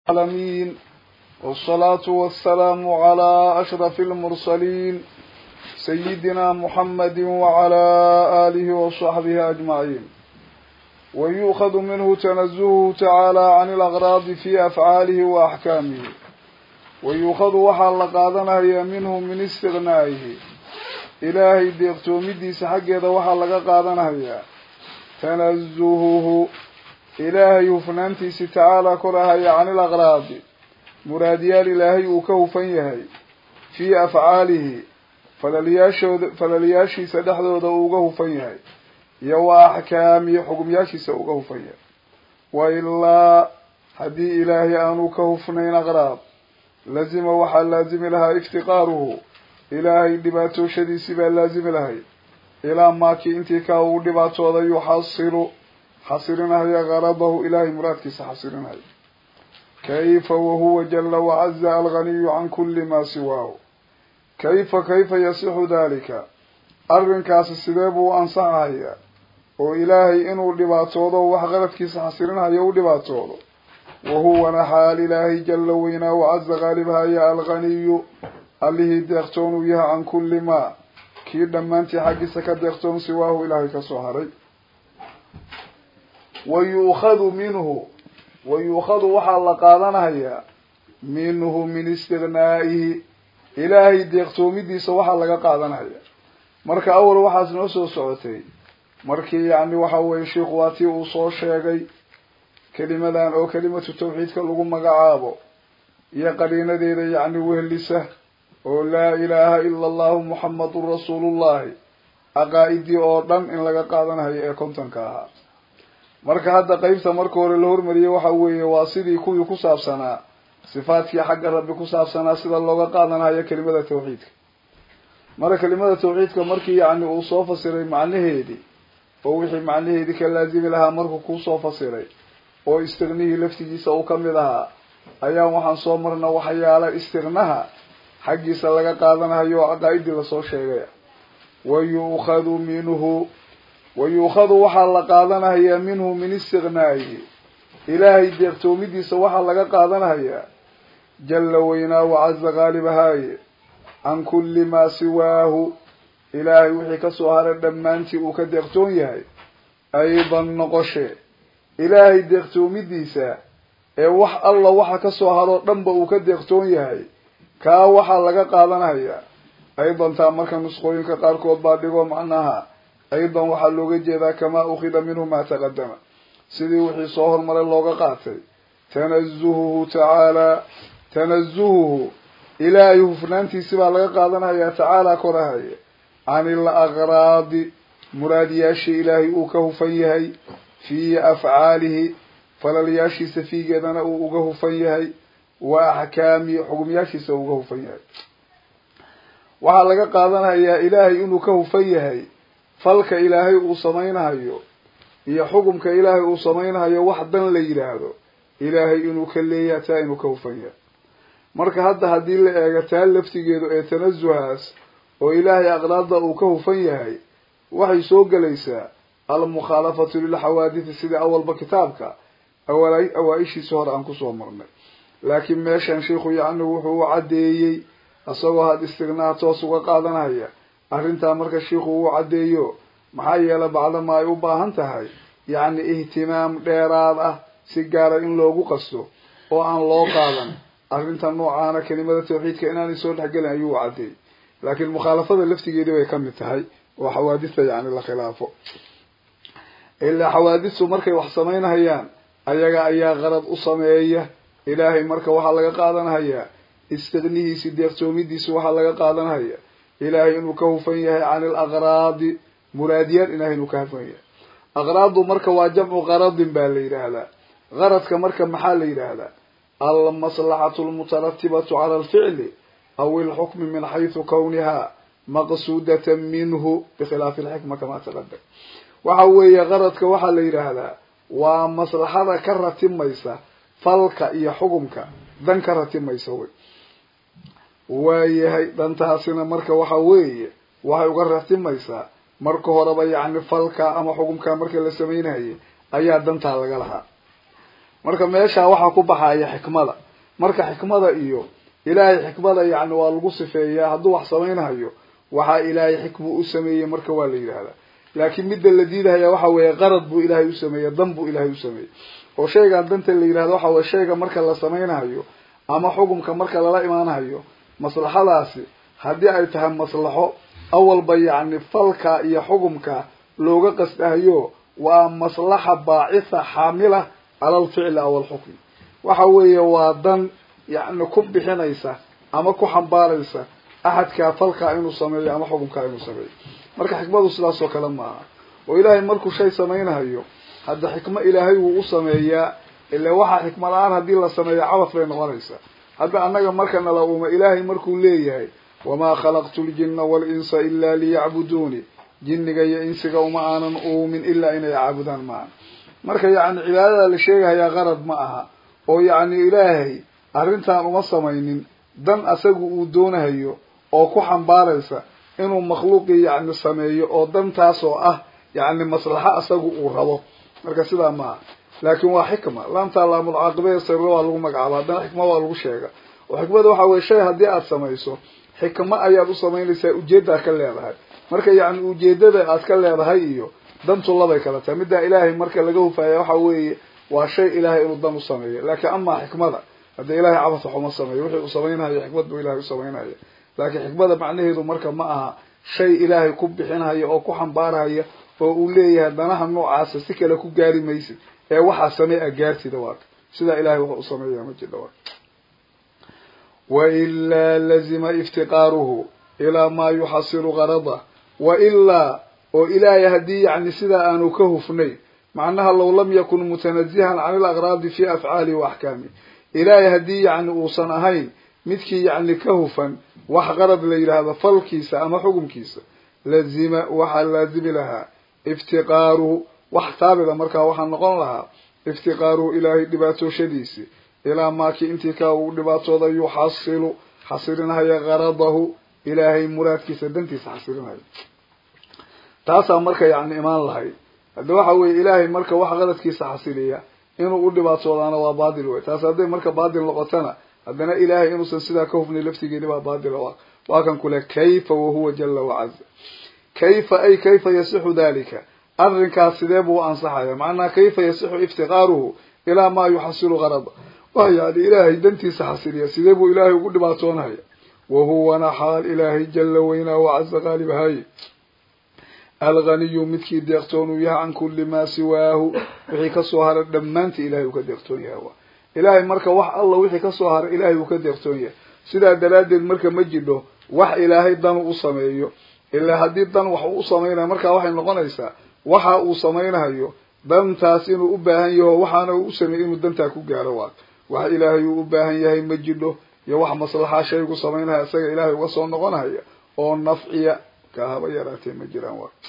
العالمين والصلاة والسلام على أشرف المرسلين سيدنا محمد وعلى آله وصحبه أجمعين ويؤخذ منه تنزهه تعالى عن الأغراض في أفعاله وأحكامه ويؤخذ وحال لقادنا منه من استغنائه إلهي ديقتومديس حقه وحال لقادنا تنزهه ilaahay hufnaantiisi tacaala korahaya cani ilaqraadi muraadiyaal ilaahay uu ka hufan yahay fii afcaalihi falaliyaashooda falaliyaashiisa dhexdooda uu uga hufan yahay iyo wa axkaamihi xugumyaashiisa uga hufan yahay wa ilaa haddii ilaahay aanu ka hufnayn aqraad lazima waxaa laazimi lahaa iftiqaaruhu ilaahay dhibaatooshadiisii baa laazimi lahay ilaa maakii intii kaa uu dhibaatooda yuxasilu xasirinahaya garadahu ilaahay muraadkiisa xasirinaya kayfa wahuwa jala wacaza alganiyu can kuli maa siwaahu kayfa kayfa yasixu dalika arrinkaasi sidee buu ansaxayaa oo ilaahay inuu dhibaatoodo wax qaradkiisa xasirinhayo u dhibaatoodo wahuwana xaal ilaahay jala weynaa wacaza qaalibhaya alganiyu allihii deeqtoon uu yahay can kuli maa kii dhammaantii xaggiisa ka deeqtoon siwaahu ilaahay kasoo haray wayuukhadu minhu wayuukhadu waxaa la qaadanayaa minhu min istighnaa'ihi ilaahay deeqtoomidiisa waxaa laga qaadanaya marka awal waxaas noo soo socotay markii yacni waxa weye sheikhu waa tii uu soo sheegay kelimadan oo kelimatu tawxiidka lagu magacaabo iyo qariinadeeda yacni wehlisa oo laa ilaaha ila allahu muxamadun rasuulullahi aqaa-idii oo dhan in laga qaadanayo ee kontonka ahaa marka hadda qeybta marka hore la hormariyay waxa weeye waa sidii kuwii ku saabsanaa sifaadkii xagga rabbi ku saabsanaa sida looga qaadanayo kelimada tawxiidka marka kelimada tawxiidka markii yacni uu soo fasiray macnaheedii oo wixii macnaheedii ka laazimi lahaa markuu kusoo fasiray oo istiqnihii laftigiisa uu kamid ahaa ayaan waxaan soo marna waxyaala istiqnaha xaggiisa laga qaadanayo oo caqaa-idii lasoo sheegay wa yu'khadu minhu wayuukhadu waxaa la qaadanayaa minhu min istighnaa'ihi ilaahay deeqtoomidiisa waxaa laga qaadanayaa jalla weynaa wacaza qaalibahaaye can kulli maa siwaahu ilaahay wixii kasoo haray dhammaantii uu ka deeqtoon yahay aydan noqoshe ilaahay deeqtoomidiisa ee wax alla waxa kasoo haroo dhanba uu ka deeqtoon yahay kaa waxaa laga qaadanayaa aydan taa marka nusqooyinka qaarkood baa dhigo macnaha aydan waxaa looga jeedaa kamaa ukhida minhu maa taqadama sidii wixii soo hormaray looga qaatay tanazuhuhu tacaalaa tanazuhuhu ilaahay hufnaantiisi baa laga qaadanayaa tacaalaa korahaya can il aqraadi muraadiyaashii ilaahay uu ka hufan yahay fii afcaalihi falalyaashiisa fiigeedana uu uga hufan yahay wa axkaamihi xugumyaashiisa uu uga hufan yahay waxaa laga qaadanayaa ilaahay inuu ka hufan yahay falka ilaahay uu samaynahayo iyo xukumka ilaahay uu samaynahayo wax dan la yidhaahdo ilaahay inuu ka leeyaha taa inuu ka hufan yahay marka hadda haddii la eego taa laftigeedu ee tanasuhaas oo ilaahay aqraadda uu ka hufan yahay waxay soo gelaysaa almukhaalafatu lilxawaadithi sidii awalba kitaabka awala awaa-ishiisi hore aan kusoo marnay laakiin meeshan sheikhu yacni wuxuu u caddeeyey isagoo had istignaha toos uga qaadanaya arrintaa marka shiikhu uu caddeeyo maxaa yeelay bacdama ay u baahan tahay yacni ihtimaam dheeraad ah si gaara in loogu qasto oo aan loo qaadan arrinta noocaana kelimada tawxiidka inaanay soo dhexgelin ayuu u caddeeyey laakiin mukhaalafada laftigeedii bay kamid tahay oo xawaadista yacni la khilaafo ilaa xawaadistu markay wax samaynahayaan ayaga ayaa qarad u sameeya ilaahay marka waxaa laga qaadanhayaa istiqnihiisi deeqtoomidiisi waxaa laga qaadanhaya ilaahay inuu ka hufan yahay can il aqraadi muraadiyaal ilahay inuu ka hufan yahay aqraadu marka waa jamcu qaradin baa la yidhaahdaa qaradka marka maxaa la yidhaahdaa almaslaxatu lmutaratibatu cala alficli aw ilxukmi min xaysu kawniha maqsuudatan minhu bikhilaafi alxikma kamaa taqadam waxa weeye qaradka waxaa la yidhaahdaa waa maslaxada ka ratimaysa falka iyo xukumka dan ka ratimaysa wey waayahay dhantaasina marka waxa weeye waxay uga ratimaysaa marka horeba yacni falka ama xukumka marka la samaynayay ayaa dantaa laga lahaa marka meeshaa waxaa ku baxaya xikmada marka xikmada iyo ilaahay xikmada yani waa lagu sifeeyaa hadduu wax samaynayo waxaa ilaahay xikmu u sameeyey marka waa la yidhahdaa laakiin midda la diidahaya waxa weeye qarad buu ilaahay u sameeyey dan buu ilaahay u sameeyey oo shaygan danta la yidhahdo waxa weye shayga marka la samaynayo ama xukumka marka lala imaanayo maslaxadaasi haddii ay tahay maslaxo awalba yacni falka iyo xukumka looga qasdahayo waa maslaxa baacitha xaamila cala alficli aw alxukmi waxa weeye waa dan yacni ku bixinaysa ama ku xambaaraysa axadkaa falkaa inuu sameeyo ama xukumkaa inuu sameeyo marka xikmadu sidaas oo kale maaha oo ilaahay markuu shay samaynayo hadda xikmo ilaahay wuu u sameeyaa ila waxaa xikma la-aan haddii la sameeyo cabas bay noqonaysaa hadda annaga marka nala uuma ilaahay markuu leeyahay wamaa khalaqtu ljina waalinsa ilaa liyacbuduuni jinniga iyo insiga uma aanan uumin ilaa inay caabudaan maaha marka yacni cibaadada la sheegahayaa qarad ma aha oo yacni ilaahay arrintan uma samaynin dan asagu uu doonahayo oo ku xambaaraysa inuu makhluuqii yacni sameeyo oo dantaas oo ah yacni maslaxo asagu uu rabo marka sidaa maaha laakin waa xikma laamtaa laamulcaaqibee sirro waa lagu magacaaba haddana xikma waa lagu sheega oo xikmada waxa weye shay haddii aada samayso xikmo ayaad u samaynaysaa ujeeddaad ka leedahay marka yacni ujeedada aad ka leedahay iyo dantu labay kala tahay middaa ilaahay marka laga hufaya waxa weeye waa shay ilaahay inuu dan u sameeyo laakiin amaa xikmada hadda ilaahay cabas waxuma sameeyo wixii uu samaynayo xikmad buu ilahay u samaynaya laakiin xikmada macnaheedu marka ma aha shay ilaahay ku bixinhaya oo ku xambaarhaya oo uu leeyahay danaha noocaasa si kale ku gaari maysid ee waxaa samey a gaartida waaka sidaa ilahay wax u sameeya ma jidha waaka wailaa lazima iftiqaaruhu ilaa maa yuxasilu garada wailaa oo ilaahay haddii yacni sidaa aanu ka hufnay macnaha low lam yakun mutanazihan can ilaqraadi fi afcaalihi wa axkaamih ilaahay haddii yacni uusan ahayn midkii yacni ka hufan wax qarad la yidhaahdo falkiisa ama xukumkiisa lazima waxaa laazimi lahaa iftiqaaruhu wax taabida markaa waxaa noqon lahaa iftiqaaruhu ilaahay dhibaatooshadiisi ilaa maakii intii kaa uu dhibaatooda yuxasilu xasilinhaya garadahu ilaahay muraadkiisa dantiisa xasilinhaya taasaa marka yacni imaan lahayd hadda waxa weeye ilaahay marka wax qaradkiisa xasiliya inuu u dhibaatoodaana waa baadil wey taas hadday marka baadil noqotana haddana ilaahay inuusan sidaa ka hufnay laftigeeni baa baadila waa waa kan kule kayfa wahuwa jala wacaza kayfa ay kayfa yasixu dalika arrinkaas sidee buu ansaxaya macnaha kayfa yasixu iftiqaaruhu ilaa maa yuxasilu garada waa yani ilaahay dantiisa xasiliya sidee buu ilaahay ugu dhibaatoonaya wahuwana xaal ilaahay jala weynaa wacaza qaalibahaye alganiyu midkii deeqtoon uu yahay can kulli maa siwaahu wixii kasoo haray dhammaantii ilahay uu ka deeqtoon yahay wa ilaahay marka wax alla wixii kasoo haray ilaahay uu ka deeqtoon yahay sidaa daraaddeed marka ma jidho wax ilaahay dan u sameeyo ilaa haddii dan wax uu samaynayo markaa waxay noqonaysaa waxa uu samaynayo dantaas inuu u baahan yaho waxaana uu u sameeyey inuu dantaa ku gaaro waa wax ilaahay uu u baahan yahay ma jidho iyo wax maslaxa shaygu samaynaya isaga ilaahay uga soo noqonaya oo nafciya ka haba yaraatee ma jiraan waa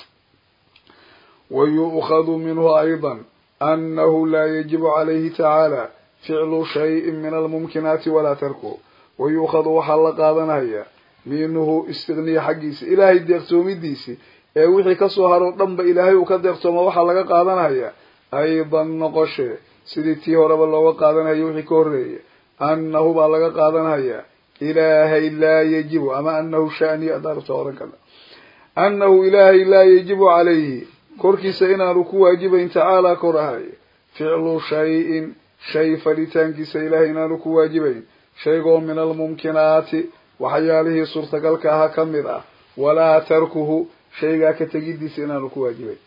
wayu'khadu minhu ayضa anahu laa yajibu calayhi tacaala ficlu shayin min almumkinaati walaa tarkuhu wayu'khadu waxaa la qaadanaya minhu istigniya xaggiisa ilaahay deeqtoomidiisi ee wixii kasoo haro dhanba ilaahay uu ka deeqtooma waxaa laga qaadanaya aydan noqoshe sidii tii horeba looga qaadanayo wixii ka horreeya annahu baa laga qaadanaya ilaahay laa yajibu ama anahu shaniya adaarta oran kale annahu ilaahay laa yajibu calayhi korkiisa inaanu ku waajibayn tacaalaa kor ahay ficlu shayin shay falitaankiisa ilaahay inaanu ku waajibayn shaygoo min almumkinaati waxyaalihii suurtagalka aha ka mid ah walaa tarkuhu shaygaa ka tegidiisa inaanu ku waajibayn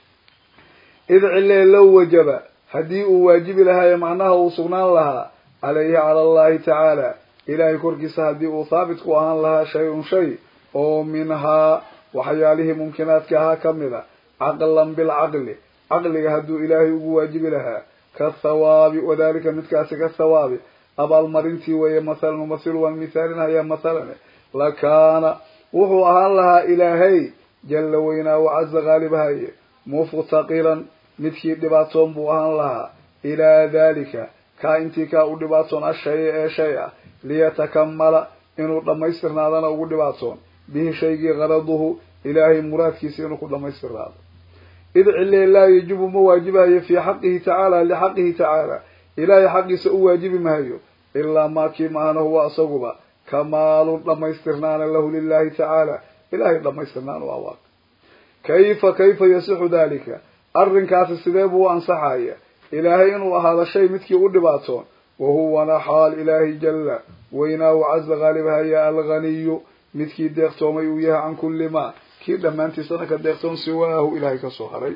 id cilee low wajaba haddii uu waajibi lahaayo macnaha uu sugnaan lahaa calayhi cala allahi tacaala ilaahay korkiisa haddii uu haabit ku ahaan lahaa shay-un shay oo minhaa waxyaalihii mumkinaadka ahaa ka mid a caqlan bilcaqli caqliga hadduu ilaahay ugu waajibi lahaa kathawaabi wadalika midkaasi kathawaabi abaalmarintii weeye mathalan umathilu waan mithaalinhayaa mathalan lakaana wuxuu ahaan lahaa ilaahay jalla weynaa wacaza qaalibahaye muftaqiran midkii dhibaatoon buu ahaan lahaa ilaa dalika kaa intii kaa u dhibaatoon ashaya ee shay ah liyatakamala inuu dhammaystirnaadana ugu dhibaatoon bihi shaygii qaraduhu ilaahay muraadkiisa inuu ku dhammaystirnaado id cilee laa yajibu ma waajibahayo fii xaqihi tacaala lixaqihi tacaala ilaahay xaqiisa u waajibi maayo ilaa maa kii maahana huwa asaguba kamaalun dhamaystirnaana lahu lilahi tacaala ilahay dhamaystirnaan u awaaq kayfa kayfa yasixu dalika arrinkaasi sidee buu u ansaxaya ilaahay inuu ahaado shay midkii u dhibaatoon wahuwana xaal ilaahi jalla weynaa wacaza qaalibhaya alghaniyu midkii deeqtoomay uu yahay can kulli maa kii dhammaantiisana ka deeqtoon siwaahu ilahay kasoo haray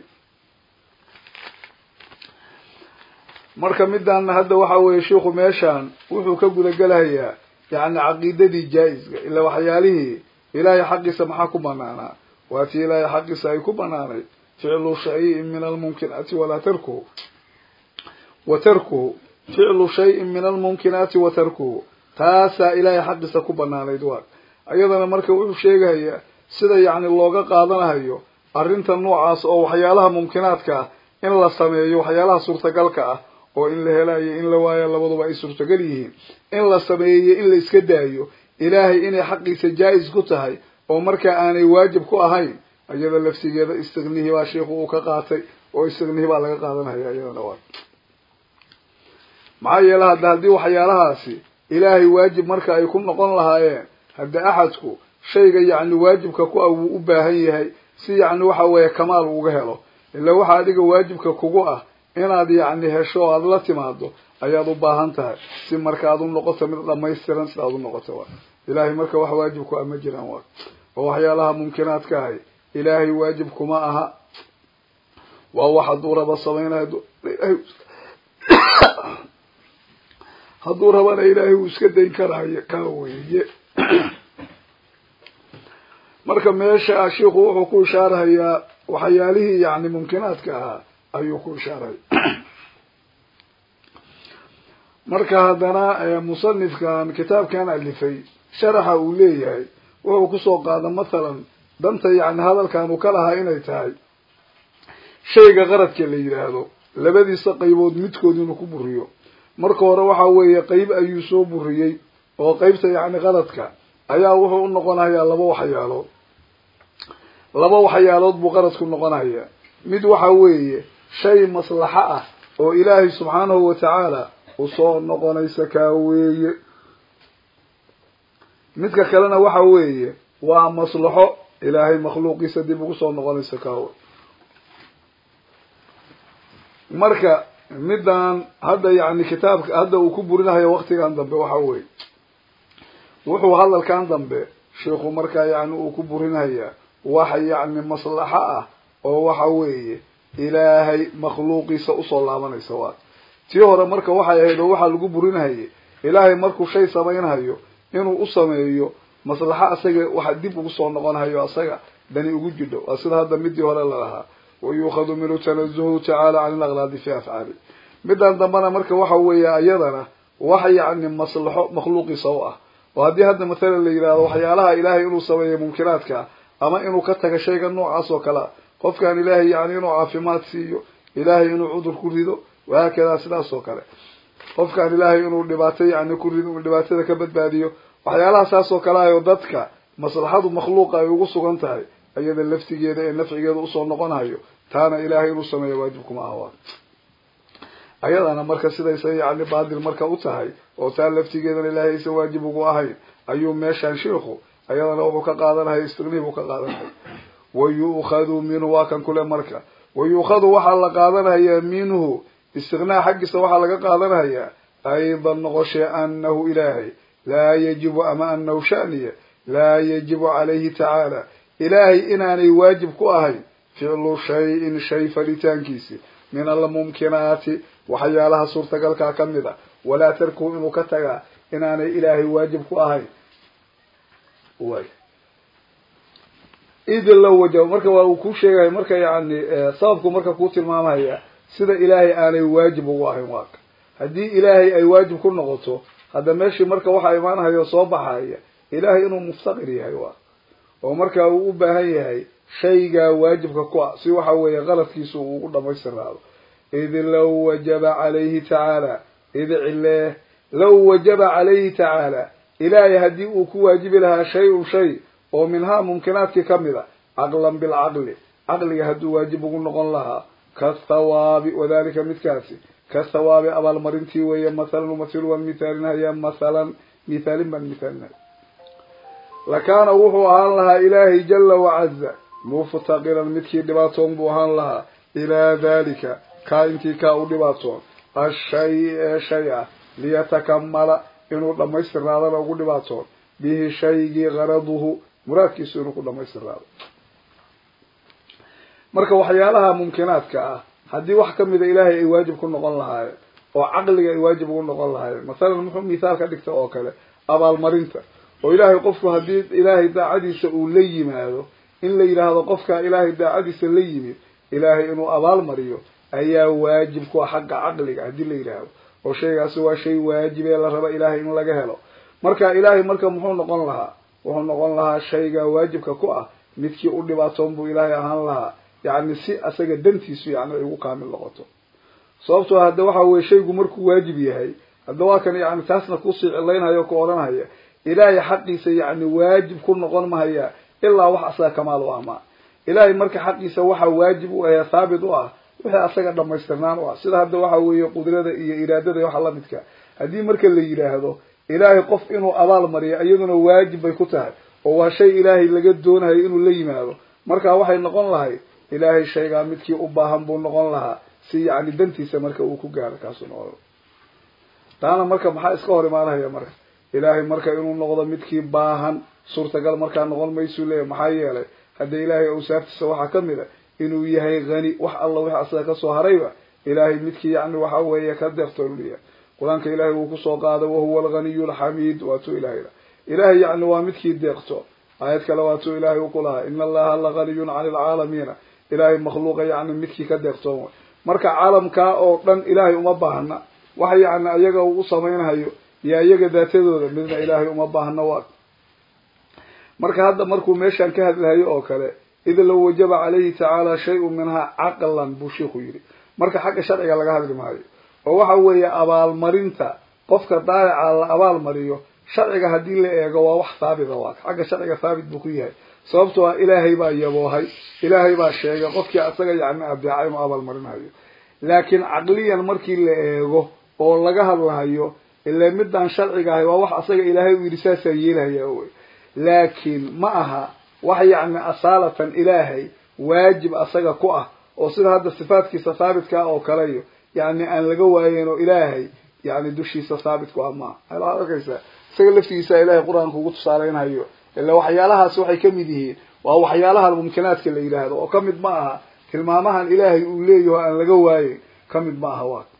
marka midaana hadda waxa weeye shiikhu meeshaan wuxuu ka gudagelahayaa yani caqiidadii jaa-iska ila waxyaalihii ilaahay xaqiisa maxaa ku banaanaa waa tii ilaahay xaqiisa ay ku banaanay ficlu shayin min almumkinaati walaa tarkuhu wa tarkuhu ficlu shayin min almumkinaati wa tarkuhu taasaa ilaahay xaqiisa ku banaanayd waa ayadana marka wuxuu sheegahayaa sida yacni looga qaadanahayo arrinta noocaas oo waxyaalaha mumkinaadka ah in la sameeyo waxyaalaha suurtagalka ah oo in la helayo in la waayo labaduba ay suurtagal yihiin in la sameeyo in la iska daayo ilaahay inay xaqiisa jaa-is ku tahay oo markaa aanay waajib ku ahayn iyada lafsigeeda istignihi baa sheikhu uu ka qaatay oo istignihi baa laga qaadanaya iyadana waa maxaa yeele hadda haddii waxyaalahaasi ilaahay waajib marka ay ku noqon lahaayeen hadda axadku shayga yacni waajibka ku ah wuu u baahan yahay si yacni waxa weeye kamaal uga helo ila waxa adiga waajibka kugu ah inaad yacni hesho o aada la timaado ayaad u baahan tahay si marka aad u noqoto mid dhamaystiran sida aad u noqoto wa ilaahay marka wax waajib ku ah ma jiraan wa oo waxyaalaha mumkinaadka ahay ilaahay waajib kuma aha waa wax hadduu raba samaynayo hadduu rabana ilaahay wuu iska dayn karaayo kaa weeye marka meesha shiiku wuxuu ku ishaarahayaa waxyaalihii yani mumkinaadka ahaa ayuu ku ishaaraya marka haddana musanifkan kitaabkan alifay sharaxa uu leeyahay wuxuu kusoo qaada mathalan danta yani hadalkan uu ka lahaa inay tahay shayga qaradka la yidhaahdo labadiisa qaybood midkood inuu ku buriyo marka hore waxa weeye qeyb ayuu soo buriyey oo qeybta yacni qaradka ayaa wuxuu u noqonayaa laba waxyaalood laba waxyaalood buu qaradku noqonaya mid waxa weeye shay maslaxo ah oo ilaahay subxaanahu watacaala usoo noqonaysa kaa weeye midka kalena waxa weeye waa maslaxo ilaahay makhluuqiisa dib ugu soo noqonaysa kaawe marka middan hadda yani kitaabka hadda uu ku burinahayo waktigan dambe waxa weeye wuxuu hadalkan dambe sheikhu markaa yani uu ku burinahayaa waxa yacni maslaxo ah oo waxa weeye ilaahay makhluuqiisa usoo laabanaysa waa tii hore marka waxay ahayd oo waxaa lagu burinahayay ilaahay markuu shay samaynhayo inuu u sameeyo maslaxo asaga waxa dib ugu soo noqonhayo asaga dani ugu jidho waa sida hadda midii hore lalahaa wayuukhadu minhu tanazuhu tacaala can ilaqlaadi fi afcaali middan dambena marka waxa weeye iyadana wax yacni maslaxo makhluuqiisa u ah oo haddii hadda mathalan la yidhahdo waxyaalaha ilaahay inuu sameeyo mumkinaadka ama inuu ka taga shayga noocaas oo kale a qofkaan ilaahay yani inuu caafimaad siiyo ilaahay inuu cudur ku rido wahaakadaa sidaas oo kale qofkaan ilaahay inuu dhibaato yani ku rido inu dhibaatada ka badbaadiyo waxyaalaha saas oo kale ah oo dadka maslaxadu makhluuqa ay ugu sugan tahay iyada laftigeeda ee nafcigeeda usoo noqonayo taana ilaahay inuu sameeyo waajib kuma aha waa ayadana marka sidaysa yani baadil marka u tahay oo taa laftigeedana ilaahay aysan waajib ugu ahayn ayuu meeshaan sheikhu ayadana wuxuu ka qaadanaya istignihi buu ka qaadanaya wayu'khadu minhu waa kan kule marka wayu'khadu waxaa la qaadanayaa minhu istignaha xaggiisa waxaa laga qaadanayaa aydan noqoshee anahu ilaahay laa yajibu ama anahu shaniya laa yajibu calayhi tacaala ilaahay inaanay waajib ku ahayn ficlu shayin shay falitaankiisi min almumkinaati waxyaalaha suurtagalkaa ka mid a walaa tarkuhu inuu ka tagaa inaanay ilaahay waajib ku ahayn way idin la wajabo marka waa uu ku sheegaya marka yani sababku marka kuu tilmaamaya sida ilaahay aanay waajib ugu ahayn waaka haddii ilaahay ay waajib ku noqoto hadda meeshii marka waxaa imaanhaya soo baxaya ilaahay inuu muftaqir yahay waa oo marka uu u baahan yahay shaygaa waajibka ku ah si waxa weeye qaladkiisa uu ugu dhamaystiraado id low wajaba calayhi tacaala id cilee low wajaba calayhi tacaala ilaahay haddii uu ku waajibi lahaa shay-un shay oo minhaa mumkinaadkii kamid a caqlan bilcaqli caqliga hadduu waajib ugu noqon lahaa kathawaabi wadalika midkaasi ka thawaabi abaalmarintii weeye mathalan umathilu waan mithaalinhayaa mathalan mithaalin baan mithaalinhaya lakaana wuxuu ahaan lahaa ilaahay jala wacaza muftaqiran midkii dhibaatoon buu ahaan lahaa ilaa dalika kaa intii kaa u dhibaatoon ashay ee shay ah liyatakamala inuu dhamaystirnaadana ugu dhibaatoon bihi shaygii garaduhu muraadkiisu inuu ku dhamaystirnaado marka waxyaalaha mumkinaadka ah haddii wax kamida ilaahay ay waajib ku noqon lahaayeen oo caqliga ay waajib ugu noqon lahaayeen masalan muxuu mithaal ka dhigta oo kale abaalmarinta oo ilaahay qofku haddii ilaahay daacadiisa uu la yimaado in la yidhaahdo qofkaa ilaahay daacadiisa la yimid ilaahay inuu abaal mariyo ayaa waajib ku ah xagga caqliga haddii la yidhaahdo oo shaygaasi waa shay waajib ee la raba ilaahay in laga helo marka ilaahay marka muxuu noqon lahaa wuxuu noqon lahaa shayga waajibka ku ah midkii u dhibaatoon buu ilaahay ahaan lahaa yacni si asaga dantiisu yani ay ugu kaamil noqoto sababtoo hadda waxa weye shaygu markuu waajib yahay hadda waa kan yani taasna kusii cilaynhayo ku odhanhaya ilaahay xaqiisa yacni waajib ku noqon mahaya ilaa wax asaga kamaal u ahmaa ilaahay marka xaqiisa waxa waajib u ahee thaabit u ah wixii asaga dhamaystirnaan u ah sida hadda waxa weeye qudrada iyo iraadada waxa lamidka haddii marka la yidhaahdo ilaahay qof inuu abaal mariyo iyaduna waajib bay ku tahay oo waa shay ilaahay laga doonayo inuu la yimaado marka waxay noqon lahay ilaahay shaygaa midkii u baahan buu noqon lahaa si yacni dantiisa marka uu ku gaaro kaasuu noqon taana marka maxaa iska hor imaanahaya marka ilaahay marka inuu noqdo midkii baahan suurtagal markaa noqon maysuu leeyahy maxaa yeelay hadda ilaahay awsaaftiisa waxaa kamid a inuu yahay hani wax alla wix asaga kasoo harayba ilaahay midkii yani waxa weeye ka deeqtoolya qur-aanka ilaahay wuu kusoo qaaday wahuwa alghaniyu alxamiid waatuu ilahay ilahay yani waa midkii deeqto aayad kale waatuu ilaahay u ku lahaa ina allaha la haniyun cani alcaalamiina ilaahay makhluuqa yani midkii ka deeqtoon marka caalamkaa oo dhan ilaahay uma baahna waxa yani iyaga uu u samaynhayo iyo iyaga daatadooda midna ilaahay uma baahna waa marka hadda markuu meeshaan ka hadlahayo oo kale id low wajaba calayhi tacaala shay-un minhaa caqlan buu sheikhu yidhi marka xagga sharciga laga hadli maayo oo waxa weeye abaalmarinta qofka daayaca la abaal mariyo sharciga haddii la eego waa wax haabita waa xagga sharciga haabit buu ku yahay sababtoo ah ilaahay baa yaboohay ilaahay baa sheegay qofkii asaga yani adeeca inuu abaal marinayo laakiin caqliyan markii la eego oo laga hadlahayo ila midaan sharciga ahay waa wax asaga ilaahay u yidhi saasaa yeelahaya wey laakiin ma aha wax yacni asaalatan ilaahay waajib asaga ku ah oo sida hadda sifaatkiisa haabitka oo kaleyo yani aan laga waayen oo ilaahay yani dushiisa haabit ku ah maaha waxaad arkaysaa isaga laftigiisa ilahay qur-aanka ugu tusaaleynhayo ila waxyaalahaas waxay kamid yihiin waa waxyaalaha mumkinaadka la yidhaahdo oo kamid ma aha tilmaamahan ilaahay uu leeyaho aan laga waayen kamid ma aha waa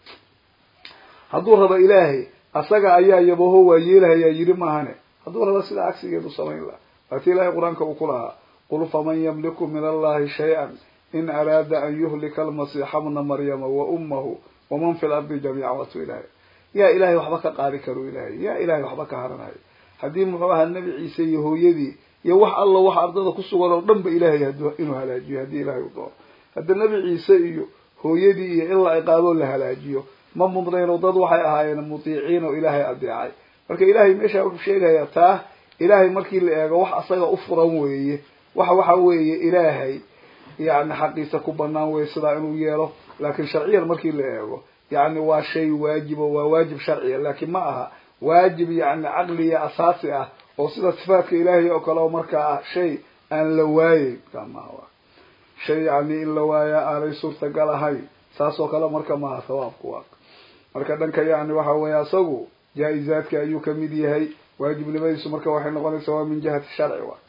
hadduu rabo ilaahay asaga ayaa yabaho waa yeelahayaa yidhi maahane hadduu rabo sidaa cagsigeedu samayn laha waati ilahay qur-aanka uu ku lahaa qul faman yamliku min allahi shay-an in araada an yuhlika almasiixa bna maryama wa ummahu waman fi lardi jamiica waatu ilahay yaa ilahay waxba ka qaadi karo ilahay yaa ilahay waxba ka haranayo haddii muxuu ahaa nebi ciise iyo hooyadii iyo wax alla wax ardada ku sugan oo dhan ba ilahay inuu halaajiyo haddii ilahay u doono hadda nebi ciise iyo hooyadii iyo in la ciqaaboo la halaajiyo ma mudnayno dad waxay ahaayeen mutiiciin oo ilaahay adeecay marka ilahay meesha wuxuu sheegayaa taa ilaahay markii la eego wax asaga u furan weeye wax waxa weeye ilaahay yani xaqiisa ku banaan weye sidaa inuu yeelo laakin sharciyan markii la eego yani waa shay waajibo waa waajib sharciya laakin ma aha waajib yani caqliya asaasi ah oo sida sifaatka ilaahay oo kale oo markaa ah shay aan la waayeyn kamaha shay yani in la waaya aanay suurtagal ahayn saas oo kale marka maaha sawaabku waa marka dhanka yani waxa weeye asagu jaa-izaadka ayuu kamid yahay waajibnimadiisu marka waxay noqonaysaa waa min jihati sharci wa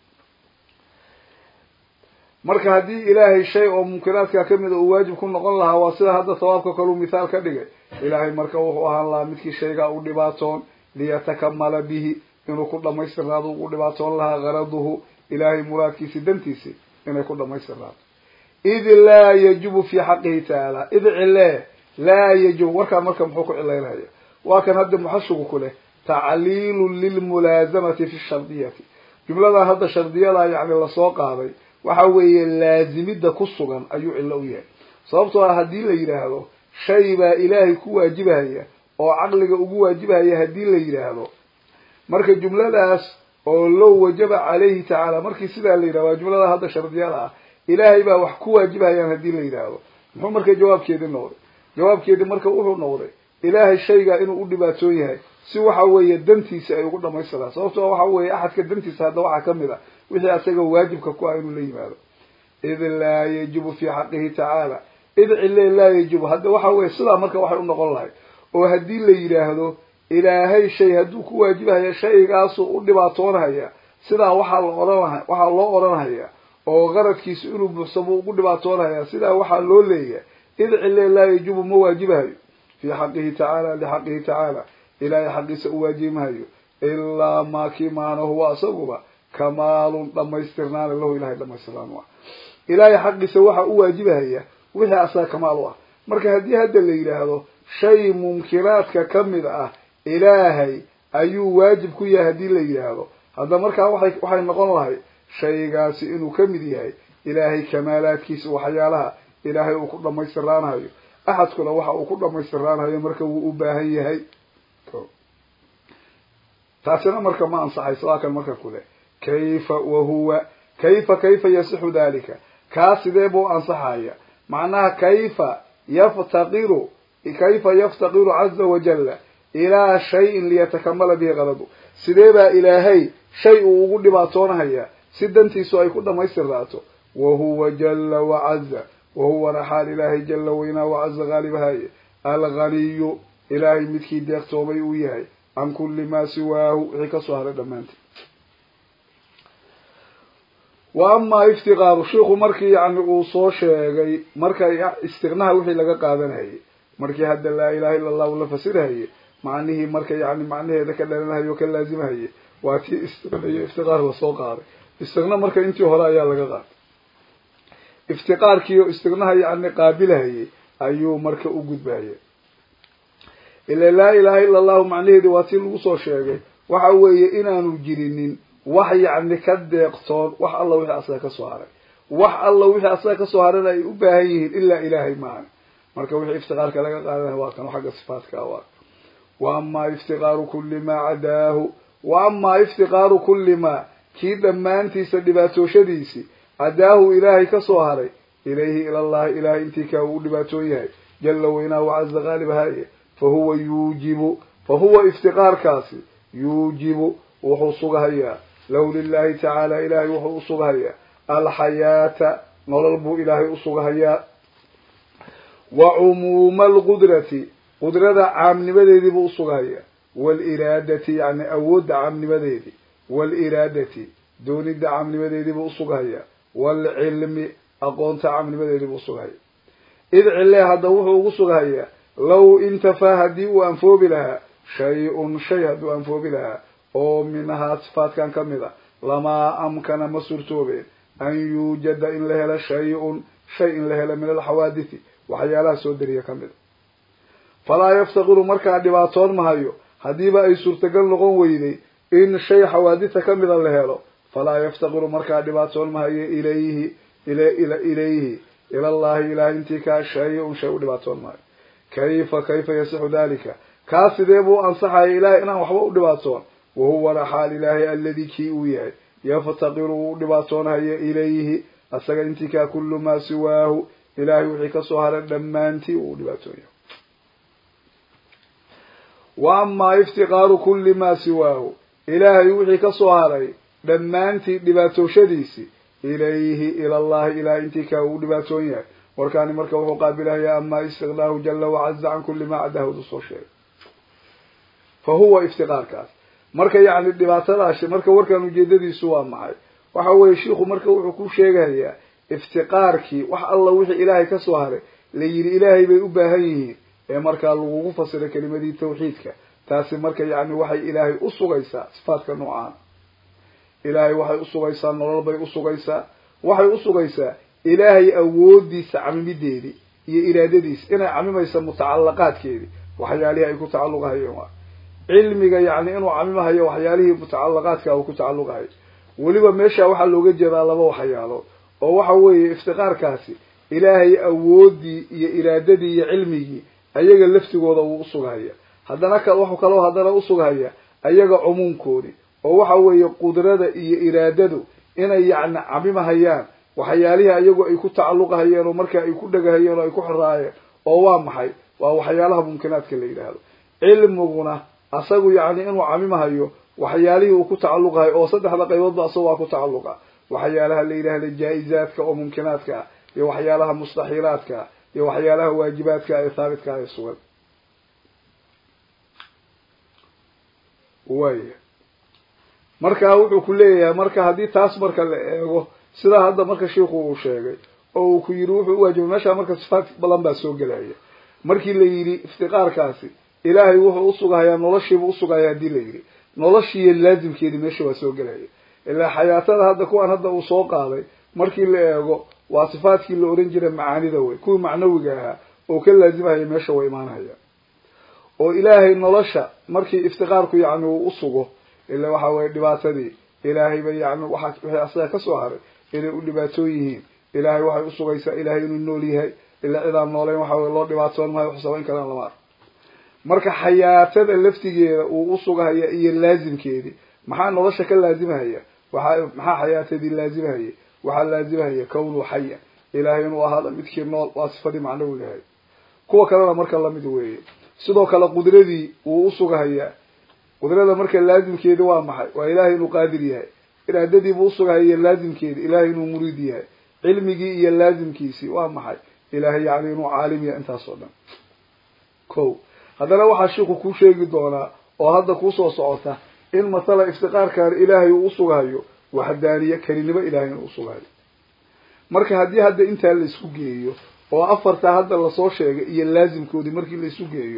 marka haddii ilaahay shay oo mumkinaadka kamida uu waajib ku noqon lahaa waa sida hadda sawaabka kaluu mithaal ka dhigay ilaahay marka wuxuu ahaan lahaa midkii shaygaa u dhibaatoon liyatakamala bihi inuu ku dhamaystirnaado ugu dhibaatoon lahaa garaduhu ilaahay muraadkiisi dantiisi inay ku dhamaystirnaato id laa yajibu fi xaqihi tacaala id cile laa yajibu warkaa marka muxuu ku cilaynaya waa kan hadda muxashigu ku leh tacliilu lilmulaazamati fi shardiyati jumladan hadda shardiyada yani lasoo qaaday waxa weeye laazimida ku sugan ayuu cillo u yahay sababtoo ah haddii la yidhaahdo shay baa ilaahay ku waajibahaya oo caqliga ugu waajibahaya haddii la yidhaahdo marka jumladaas oo low wajaba calayhi tacaala markii sidaa la yidhahdo waa jumlada hadda shardiyada ah ilaahay baa wax ku waajibahayaan haddii la yidhaahdo muxuu marka jawaabkeedi noqday jawaabkeedi marka wuxuu noqday ilaahay shaygaa inuu u dhibaatoon yahay si waxa weeye dantiisa ay ugu dhamaystiraan sababtoo waxa weeye axadka dantiisa hadda waxaa kamid a wixii asaga waajibka ku ah inuu la yimaado id laa yajibu fi xaqihi tacaala id cile laa yajibu hadda waxa weye sidaa marka waxay u noqon lahay oo haddii la yidhaahdo ilaahay shay hadduu ku waajibahaya shaygaasuu u dhibaatoonahaya sidaa waxaa la ohanha waxaa loo odhanhaya oo qaradkiisa inuu buuxsamo ugu dhibaatoonahaya sidaa waxaa loo leeyahay id cile laa yajibu ma waajibahayo fi xaqihi tacaala lixaqihi tacaala ilaahay xaqiisa u waajibimahayo ilaa maa kii maana huwa isaguba kamaalun dhamaystirnaana lahu ilahay dhamaystirnaan u ah ilaahay xaqiisa waxa u waajibahaya wixii asaga kamaal u ah marka haddii hadda la yidhaahdo shay mumkinaadka kamid ah ilaahay ayuu waajib ku yahay haddii la yidhaahdo hadda markaa waxay waxay noqon lahay shaygaasi inuu kamid yahay ilaahay kamaalaadkiisa waxyaalaha ilaahay uu ku dhamaystiraanahayo axadkuna waxa uu ku dhamaystiraanahayo marka wuu u baahan yahay taasina marka ma ansaxayso waa kan marka kule kayfa wahuwa kayfa kayfa yasixu dalika kaa sidee buu ansaxaya macnaha kayfa yaftaqiru kayfa yaftaqiru caza wajalla ilaa shayin liyatakamala bihi qaladu sidee baa ilaahay shay uu ugu dhibaatoonahaya si dantiisu ay ku dhamaystirnaato wahuwa jala wacaza wahuwana xaal ilaahay jala weynaa wacaza haalibahaye alghaniyu ilaahay midkii deeqtoomay uu yahay can kulli maa siwaahu wixii kasoo haray dhammaanteed wa amaa iftiqaaru shiiku markii yani uu soo sheegay marka istiqnaha wixii laga qaadanayay markii hadda laa ilaha illa allahu la fasirhaye macnihii marka yani macnaheeda ka dhalanahaye oo ka laazimahaye waa tii istiqna iyo iftiqaar lasoo qaaday istiqna marka intii hore ayaa laga qaaday iftiqaarkiiyo istiqnaha yani qaabilahayay ayuu marka u gudbaya ila laa ilaha illa allahu macnaheedi waa tii lagu soo sheegay waxa weeye inaanu jirinin wax yacni ka deeqtoon wax alla wixii asaga kasoo haray wax alla wixii asaga kasoo harana ay u baahan yihiin ilaa ilaahay maahan marka wixii iftiqaarka laga qaadanaya waa kan xagga sifaatka waa wa amaa iftiqaaru kulli maa cadaahu wa amaa iftiqaaru kulli maa kii dhammaantiisa dhibaatooshadiisii cadaahu ilaahay kasoo haray ilayhi ilallahi ilahay intii kaa uu dhibaatoon yahay jala weynaa wacaza qaalibahaye fahuwa yuujibu fahuwa iftiqaarkaasi yuujibu wuxuu sugahayaa lahu lilahi tacaala ilahay wuxuu usugahayaa alxayaata nolol buu ilaahay usugahayaa wa cumuuma alqudrati qudrada caamnimadeedii buu usugahayaa waaliraadati yani awoodda caamnimadeedii waaliraadati doonidda caamnimadeedii buu usugahayaa waalcilmi aqoonta caamnimadeedii buu usugahaya id cile hadda wuxuu ugu sugahayaa law intafaa haddii uu anfoobi lahaa shay-un shay hadduu anfoobi lahaa oo minahaa sifaatkan ka mid a lamaa amkana ma suurtoobeen an yuujada in la helo shay-un shay in la helo min alxawaadithi waxyaalaha soo dariya ka mid a falaa yaftaqiru markaa dhibaatoon mahayo haddiiba ay suurtagal noqon weyday in shay xawaaditha ka mida la helo falaa yaftaqiru markaa dhibaatoon mahayo ilayhi ilayhi ilallahi ilahay intii kaa shay-un shay u dhibaatoon mahayo kayfa kayfa yasixu dalika kaa sidee buu ansaxaya ilahay inaan waxba u dhibaatoon wahuwana xaal ilaahay aladi kii uu yahay yaftaqiru uu dhibaatoonhayo ilayhi asaga intii kaa kullu maa siwaahu ilahay wixii kasoo haray dhammaantii uu dhibaatoonyahay wa amaa iftiqaaru kulli maa siwaahu ilaahay wixii kasoo haray dhammaantii dhibaatooshadiisii ilayhi ilallahi ilahay intii kaa uu dhibaatoon yahay warkaani marka wuxuu qaabilahayaa amaa istiqnaahu jala wacaza can kulli maa cadahud soo sheegay fa huwa iftiqaarkaas marka yacni dhibaatadaasi marka warkan ujeedadiisu waa maxay waxa weeye shiiku marka wuxuu ku sheegayaa iftiqaarkii wax alla wixii ilaahay kasoo haray la yidhi ilaahay bay u baahan yihiin ee markaa lagugu fasiray kelimadii tawxiidka taasi marka yacni waxay ilaahay usugaysaa sifaadka noocaan ilaahay waxay usugaysaa nolol bay usugaysaa waxay usugaysaa ilaahay awoodiisa camimideedii iyo iraadadiisa inay camimaysa mutacalaqaadkeedii waxyaalihii ay ku tacalluqahayeen waa cilmiga yacni inuu camimahayo waxyaalihii mutacalaqaadka uu ku tacalluqahayo weliba meesha waxaa looga jeedaa laba waxyaalood oo waxa weeye iftiqaarkaasi ilaahay awoodii iyo iraadadii iyo cilmigii ayaga laftigooda wuu usugahaya haddana ka wuxuu kaloo haddana usugahaya ayaga cumuumkoodii oo waxa weeye qudrada iyo iraadadu inay yacni camimahayaan waxyaalihii ayagu ay ku tacalluqahayeen oo marka ay ku dhegahayeen oo ay ku xiraayeen oo waa maxay waa waxyaalaha mumkinaadka la yidhaahdo cilmiguna asagu yacni inuu camimahayo waxyaalihii uu ku tacalluqahay oo saddexda qayboodba asaga waa ku tacalluqa waxyaalaha la yidhahda jaa-izaadka oo mumkinaadka ah iyo waxyaalaha mustaxiilaadka ah iyo waxyaalaha waajibaadka ee haabitka ah ee sugan waaya marka wuxuu ku leeyahay marka haddii taas marka la eego sidaa hadda marka shiiku uu sheegay oo uu ku yidhi wuxuu uwaajibay meeshaa marka sifaat badan baa soo gelaya markii la yidhi iftiqaarkaasi ilaahay wuxuu usugahayaa noloshiibuu usugahayaa haddii la yidhi noloshiiyo laazimkeedii meesha waa soo gelaya ilaa xayaatada hadda kuwan hadda uu soo qaaday markii la eego waa sifaadkii la oran jiray macaanida wey kuwii macnawiga ahaa oo ka laazimahaya meesha waa imaanhaya oo ilaahay nolosha markii iftiqaarku yacni uu usugo ila waxa weye dhibaatadii ilaahayba yani waa wixii asaga kasoo haray inay u dhibaatoon yihiin ilaahay waxay usugaysaa ilaahay inuu nool yahay ila cidaan nooleyn waxa weye loo dhibaatoon maayo waxsaba in kalena lama arko marka xayaatada laftigeeda uu usugahaya iyo laazimkeedii maxaa nolosha ka laazimahaya waxa maxaa xayaatadii laazimahaya waxaa laazimahaya kownuu xaya ilaahay inuu ahaada midkii nool waa sifadii macnawi lahay kuwa kalena marka lamid weeye sidoo kale qudradii wuu usugahayaa qudrada marka laazimkeedi waa maxay waa ilaahay inuu qaadir yahay iraadadiibuu usugahaya laazimkeedi ilaahay inuu muriid yahay cilmigii iyo laazimkiisii waa maxay ilaahay yani inuu caalim yahay intaas oo dhan ko haddana waxaa shiiku kuu sheegi doonaa oo hadda kuusoo socota in masala iftiqaarkan ilaahay uu usugahayo waxdaaniye kelinimo ilahay inuu usugahayo marka haddii hadda intaa la isku geeyo oo afartaa hadda lasoo sheegay iyo laazimkoodii markii la isu geeyo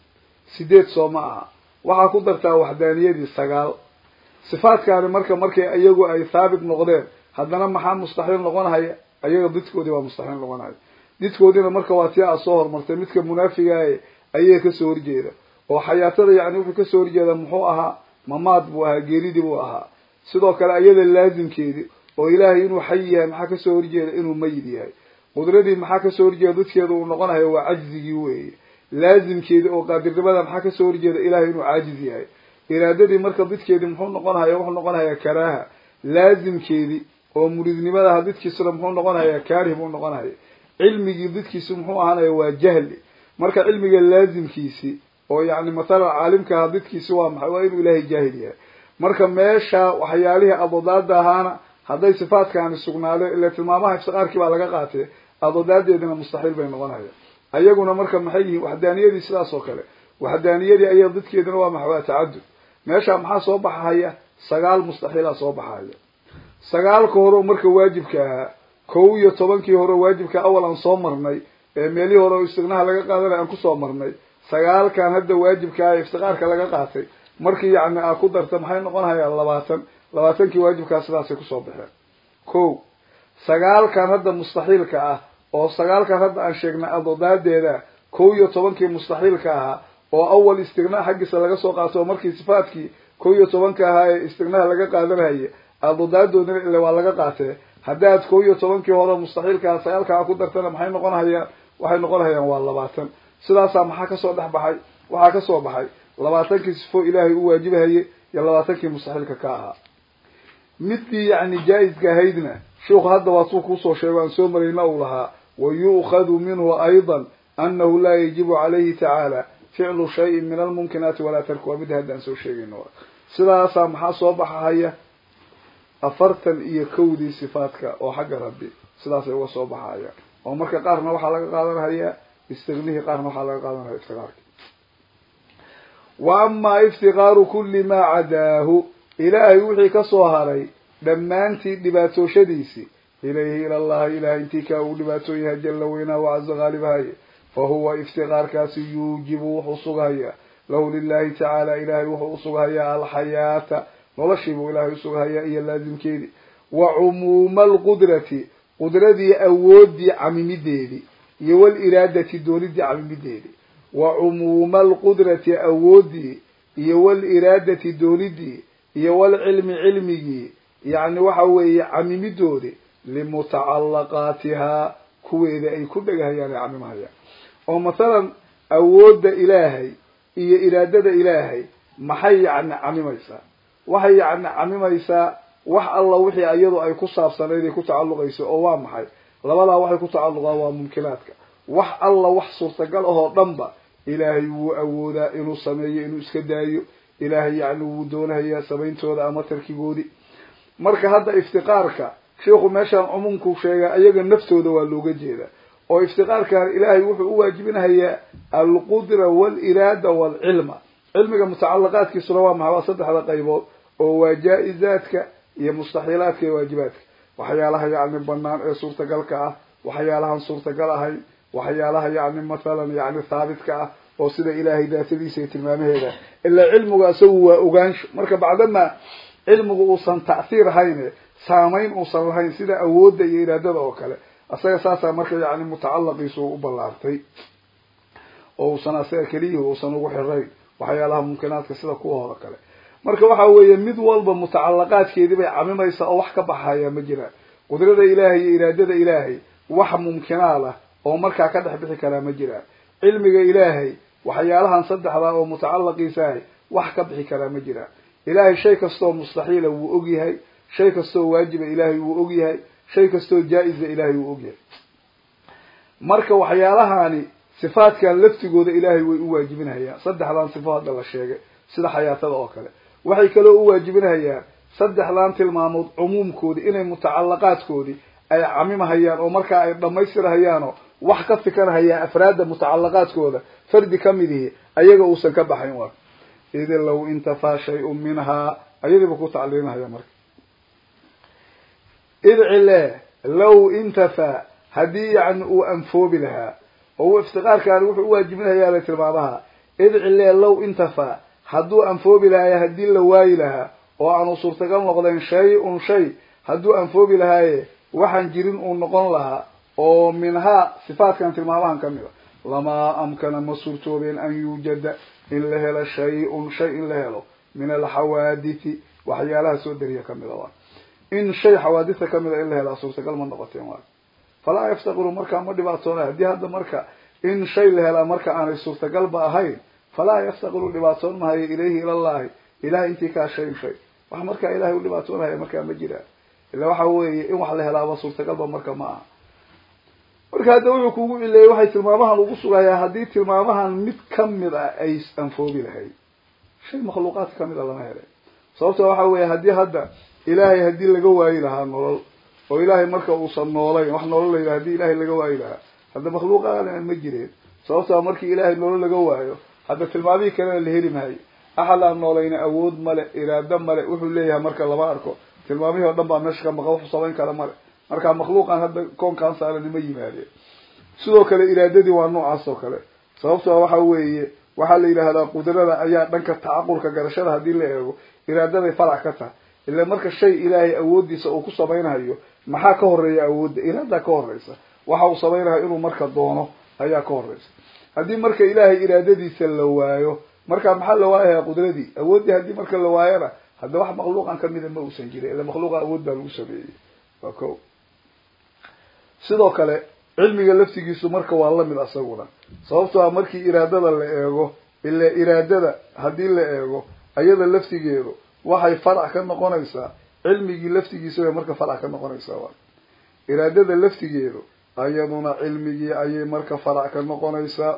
sideed soo ma aha waxaa ku dartaa waxdaaniyadii sagaal sifaadkaani marka markay iyagu ay thaabit noqdeen haddana maxaa mustaxiil noqonahaya ayaga didkoodii waa mustaxiil noqonahaya didkoodiina marka waa tii aad soo hormartay midka munaafigae ayaga kasoo horjeeda oo xayaatada yani wuxuu kasoo horjeeda muxuu ahaa mamaad buu ahaa geeridii buu ahaa sidoo kale ayada laazimkeedii oo ilaahay inuu xayi yahay maxaa kasoo horjeeda inuu mayid yahay qudradii maxaa kasoo horjeeda dadkeeda uu noqonayo waa cajzigii weeye laazimkeedii oo qaadirnimada maxaa kasoo horjeeda ilahay inuu caajiz yahay iraadadii marka didkeedii muxuu noqonhaya wuxuu noqonayaa karaaha laazimkeedii oo muridnimadaha didkiisuna muxuu noqonayaa kaarih buu noqonaya cilmigii didkiisi muxuu ahaanaya waa jahli marka cilmiga laazimkiisi oo yani mathalan caalimkaha didkiisi waa maxay waa inuu ilaahay jaahil yahay marka meesha waxyaalihii adodaada ahaana hadday sifaadkaani sugnaadeen ila tilmaamaha iftiqaarkii baa laga qaatay adodaadeedina mustaxiil bay noqonaya ayaguna marka maxay yihiin waxdaaniyadii sidaas oo kale waxdaaniyadii aya dadkeeduna waa maxa waa tacadud meesha maxaa soo baxahaya sagaal mustaxiilaa soo baxaya sagaalka hore marka waajibka ahaa kow iyo tobankii hore waajibka awal aan soo marnay ee meelihii hore oo istignaha laga qaadanay aan kusoo marnay sagaalkan hadda waajibka ah iftiqaarka laga qaatay markii yacni aa ku darta maxay noqonhayaan labaatan labaatankii waajibkaa sidaasay kusoo baxeen ko sagaalkan hadda mustaxiilka ah oo sagaalkan hadda aan sheegnay adodaadeeda kow iyo tobankii mustaxiilka ahaa oo awal istigna xaggiisa laga soo qaato oo markii sifaadkii kow iyo tobanka ahaa ee istignaha laga qaadanhaya adodaadoodina ile waa laga qaatee haddaad kow iyo tobankii hore mustaxiilka aha sagaalka a ku dartana maxay noqonhayaan waxay noqonhayaan waa labaatan sidaasaa maxaa kasoo dhex baxay waxaa kasoo baxay labaatankii sifo ilaahay u waajibahayay iyo labaatankii mustaxiilka ka ahaa midkii yani jaa-iska ahaydna sheikhu hadda waa suu kuusoo sheego aan soo marayna uu lahaa wa yu'khadu minhu aydan anahu laa yajibu calayhi tacaala ficlu shayin min almumkinaati walaa tarku waa midda hadda aan soo sheegayno sidaasaa maxaa soo baxahaya afartan iyo kowdii sifaadka oo xagga rabbi sidaasay uga soo baxahayaan oo marka qaarna waxaa laga qaadanhayaa istignihii qaarna waxaa laga qaadanhaya iftiqaarki wa amaa iftiqaaru kulli maa cadaahu ilaahay wixii kasoo haray dhammaantii dhibaatooshadiisii ilayhi ila allahi ilahay intii kaa uu dhibaatoon yahay jalla weynaa wacaza haalibahaye fa huwa iftiqaarkaasi yuujibu wuxuu sughayaa lahu lilahi tacaala ilahay wuxuu usughayaa alxayaata noloshiibuu ilahay usughayaa iyo laazimkeedii wa cumuuma alqudrati qudradii awoodii camimideedii iyo waliraadati doonidii camimideedii wa cumuuma alqudrati awoodii iyo waliraadati doonidii iyo walcilmi cilmigii yacni waxa weeye camimidoodi limutacallaqaatihaa kuweeda ay ku dhegahayaan ay camimahayaan oo mathalan awoodda ilaahay iyo iraadada ilaahay maxay yacni camimaysaa waxay yacni camimaysaa wax alla wixii iyadu ay ku saabsanayd ay ku tacalluqayso oo waa maxay labadaa waxay ku tacalluqaan waa mumkinaadka wax alla wax suurtagal ahoo dhanba ilaahay wuu awoodaa inuu sameeyo inuu iska daayo ilaahay yacni wuu doonahayaa samayntooda ama tarkigoodii marka hadda iftiqaarka sheikhu meeshaan cumuumku sheegaa iyaga naftooda waa looga jeedaa oo iftiqaarkan ilaahay wuxuu u waajibinahayaa alqudra waaliraada waalcilma cilmiga mutacalaqaadkiisuna waa maxay waa saddexda qaybood oo waa jaa-izaadka iyo mustaxiilaadka iyo waajibaadka waxyaalaha yacni banaan ee suurtagalka ah waxyaalahan suurtagal ahayn waxyaalaha yacni mathalan yacni thaabitka ah oo sida ilaahay daatadiisa iyo tilmaamaheeda ilaa cilmigu isagu waa ogaansho marka bacdama cilmigu uusan ta'hiir ahayne saamayn uusan lahayn sida awoodda iyo iraadada oo kale isaga saasaa marka yacni mutacalaqiisu u ballaartay oo uusan asaga keliyihi uusan ugu xirayn waxyaalaha mumkinaadka sida kuwa hore kale marka waxa weeye mid walba mutacalaqaadkeedii bay camimaysaa oo wax ka baxaya ma jiraan qudrada ilaahay iyo iraadada ilaahay wax mumkinaad ah oo markaa ka dhex bixi karaa ma jiraan cilmiga ilaahay waxyaalahan saddexdaa oo mutacalaqiisa ahay wax ka bixi karaa ma jiraan ilaahay shay kastoo mustaxiila wuu ogyahay shay kastoo waajiba ilaahay wuu ogyahay shay kastoo jaa-isa ilaahay wuu ogyahay marka waxyaalahani sifaadkan laftigooda ilaahay way u waajibinahayaan saddexdan sifo hadda la sheegay sida xayaatada oo kale waxay kaloo u waajibinahayaan saddexdan tilmaamood cumuumkoodii inay mutacalaqaadkoodii ay camimahayaan oo markaa ay dhamaystirahayaanoo wax ka fikanahayaan afraadda mutacalaqaadkooda fardi ka mid ihi ayaga uusan ka baxayn waa idi low intafaa shay-un minhaa ayadiiba ku tacliilinahaya marka idcile low intafaa haddii yacni uu anfoobi lahaa oo iftiqaarkaani wuxuu uwaajibinahayaa tilmaamaha idcile low intafaa hadduu anfoobi lahaay haddii la waayi lahaa oo aanu suurtagal noqdayn shay un shay hadduu anfoobi lahaaye waxaan jirin uu noqon lahaa oo minhaa sifaatkan tilmaamahan ka mid a lamaa amkana ma suurtoobeen an yuujada in la helo shay-un shay in la helo min alxawaadithi waxyaalaha soo dariya kamid a waa in shay xawaaditha kamid a in la helaa suurtagal ma noqoteen waa falaa yaftaqiru markaa ma dhibaatoonay haddii hadda marka in shay la helaa marka aanay suurtagalba ahayn falaa yaftaqiru dhibaatoon mahayo ilayhi ilallahi ilahay intii kaa shayn shay wax markaa ilahay u dhibaatoonahaya markaa ma jiraan ila waxa weeye in wax la helaaba suurtagalba marka ma aha marka hadda wuxuu kugu cileeyey waxay tilmaamahan ugu sugayaa haddii tilmaamahan mid kamid ah ay anfoobi lahayd shay makhluuqaadka kamid a lama helay sababta waxa weeye haddii hadda ilaahay haddii laga waayi lahaa nolol oo ilaahay marka uusan noolayn wax nolol la yidhaha hadii ilaahay laga waayi lahaa hadda makhluuqaana ma jireen sababtaa markii ilaahay nolol laga waayo hadda tilmaamihii kalena la heli maayo axad aan noolayna awood male iraado male wuxuu leeyahay marka lama arko tilmaamihii oo dhan baa meesha ka maqan wuxuu samayn kara male marka makhluuqan hadda koonkaan saaran ma yimaadeen sidoo kale iraadadii waa noocaas oo kale sababtoo waxa weeye waxaa la yidhaahdaa qudrada ayaa dhanka tacaqulka garashada haddii la eego iraadaday farac ka tahay ila marka shay ilaahay awooddiisa uu ku samaynayo maxaa ka horeeya awoodda iraadaa ka horeysa waxa uu samaynayo inuu marka doono ayaa ka horeysa haddii marka ilaahay iraadadiisa la waayo marka maxaa la waayayaa qudradii awooddii haddii marka la waayana hadda wax makhluuqan kamida ma uusan jirin ila makhluuqa awood baa lagu sameeyey waa ko sidoo kale cilmiga laftigiisu marka waa lamid asaguna sababtoo a markii iraadada la eego ila iraadada haddii la eego ayada laftigeedu waxay farac ka noqonaysaa cilmigii laftigiisa bay marka farac ka noqonaysaa waa iraadada laftigeedu ayaduna cilmigii ayay marka farac ka noqonaysaa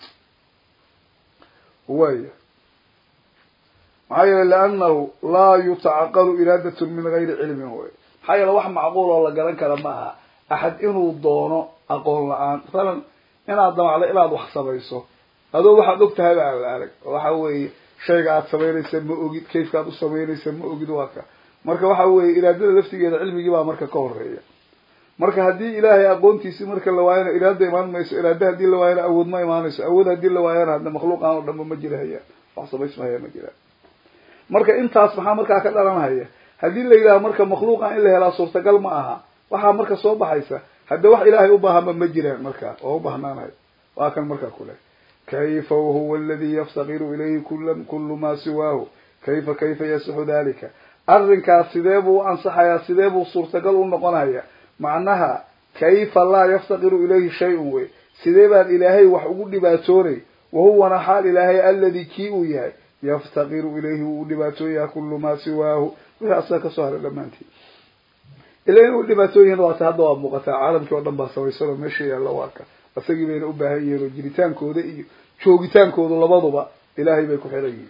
waya maxaa yeele liannahu laa yutacaqalu iraadatun min gayri cilmin wey maxaa yeele wax macquul oo la garan kara ma aha axad inuu doono aqoon la-aan masalan inaad damacdo inaad wax samayso adoo waxaad og tahayba aan la arag waxa weeye shayga aad samaynaysa ma ogid kayfkaad u samaynaysa ma ogid waa ka marka waxa weeye iraadada laftigeeda cilmigii baa marka ka horeeya marka haddii ilaahay aqoontiisii marka la waayana iraada imaan mayso iraada haddii la waayana awood ma imaanayso awood haddii la waayana hadda makhluuqan oo dhanba ma jirahaya wax samaysmahaya ma jiraan marka intaas maxaa markaa ka dhalanhaya haddii la yidhaha marka makhluuqan in la helaa suurtagal ma aha waxaa marka soo baxaysa hadda wax ilaahay u baahanba ma jiraan marka oo u bahnaanayo waa kan markaa kule kayfa wahuwa aladi yaftaqiru ilayhi kula kulu ma siwaahu kayfa kayfa yasixu dalika arrinkaas sidee buu u ansaxayaa sidee buu suurtagal u noqonaya macnaha kayfa laa yaftaqiru ilayhi shay-un wey sidee baan ilaahay wax ugu dhibaatoonay wahuwana xaal ilaahay aladi kii uu yahay yaftaqiru ilayhi wuu u dhibaatooyaha kulu maa siwaahu wixii asaga kasoo haray dhammaantii ila inuu dhibaatooyihin waata hadda waa muuqataa caalamkii oo dhan baa samaysanoo meesha yaalla waa ka isagii bayna u baahan yihiin oo jiritaankooda iyo joogitaankoodu labaduba ilaahay bay ku xiran yihiin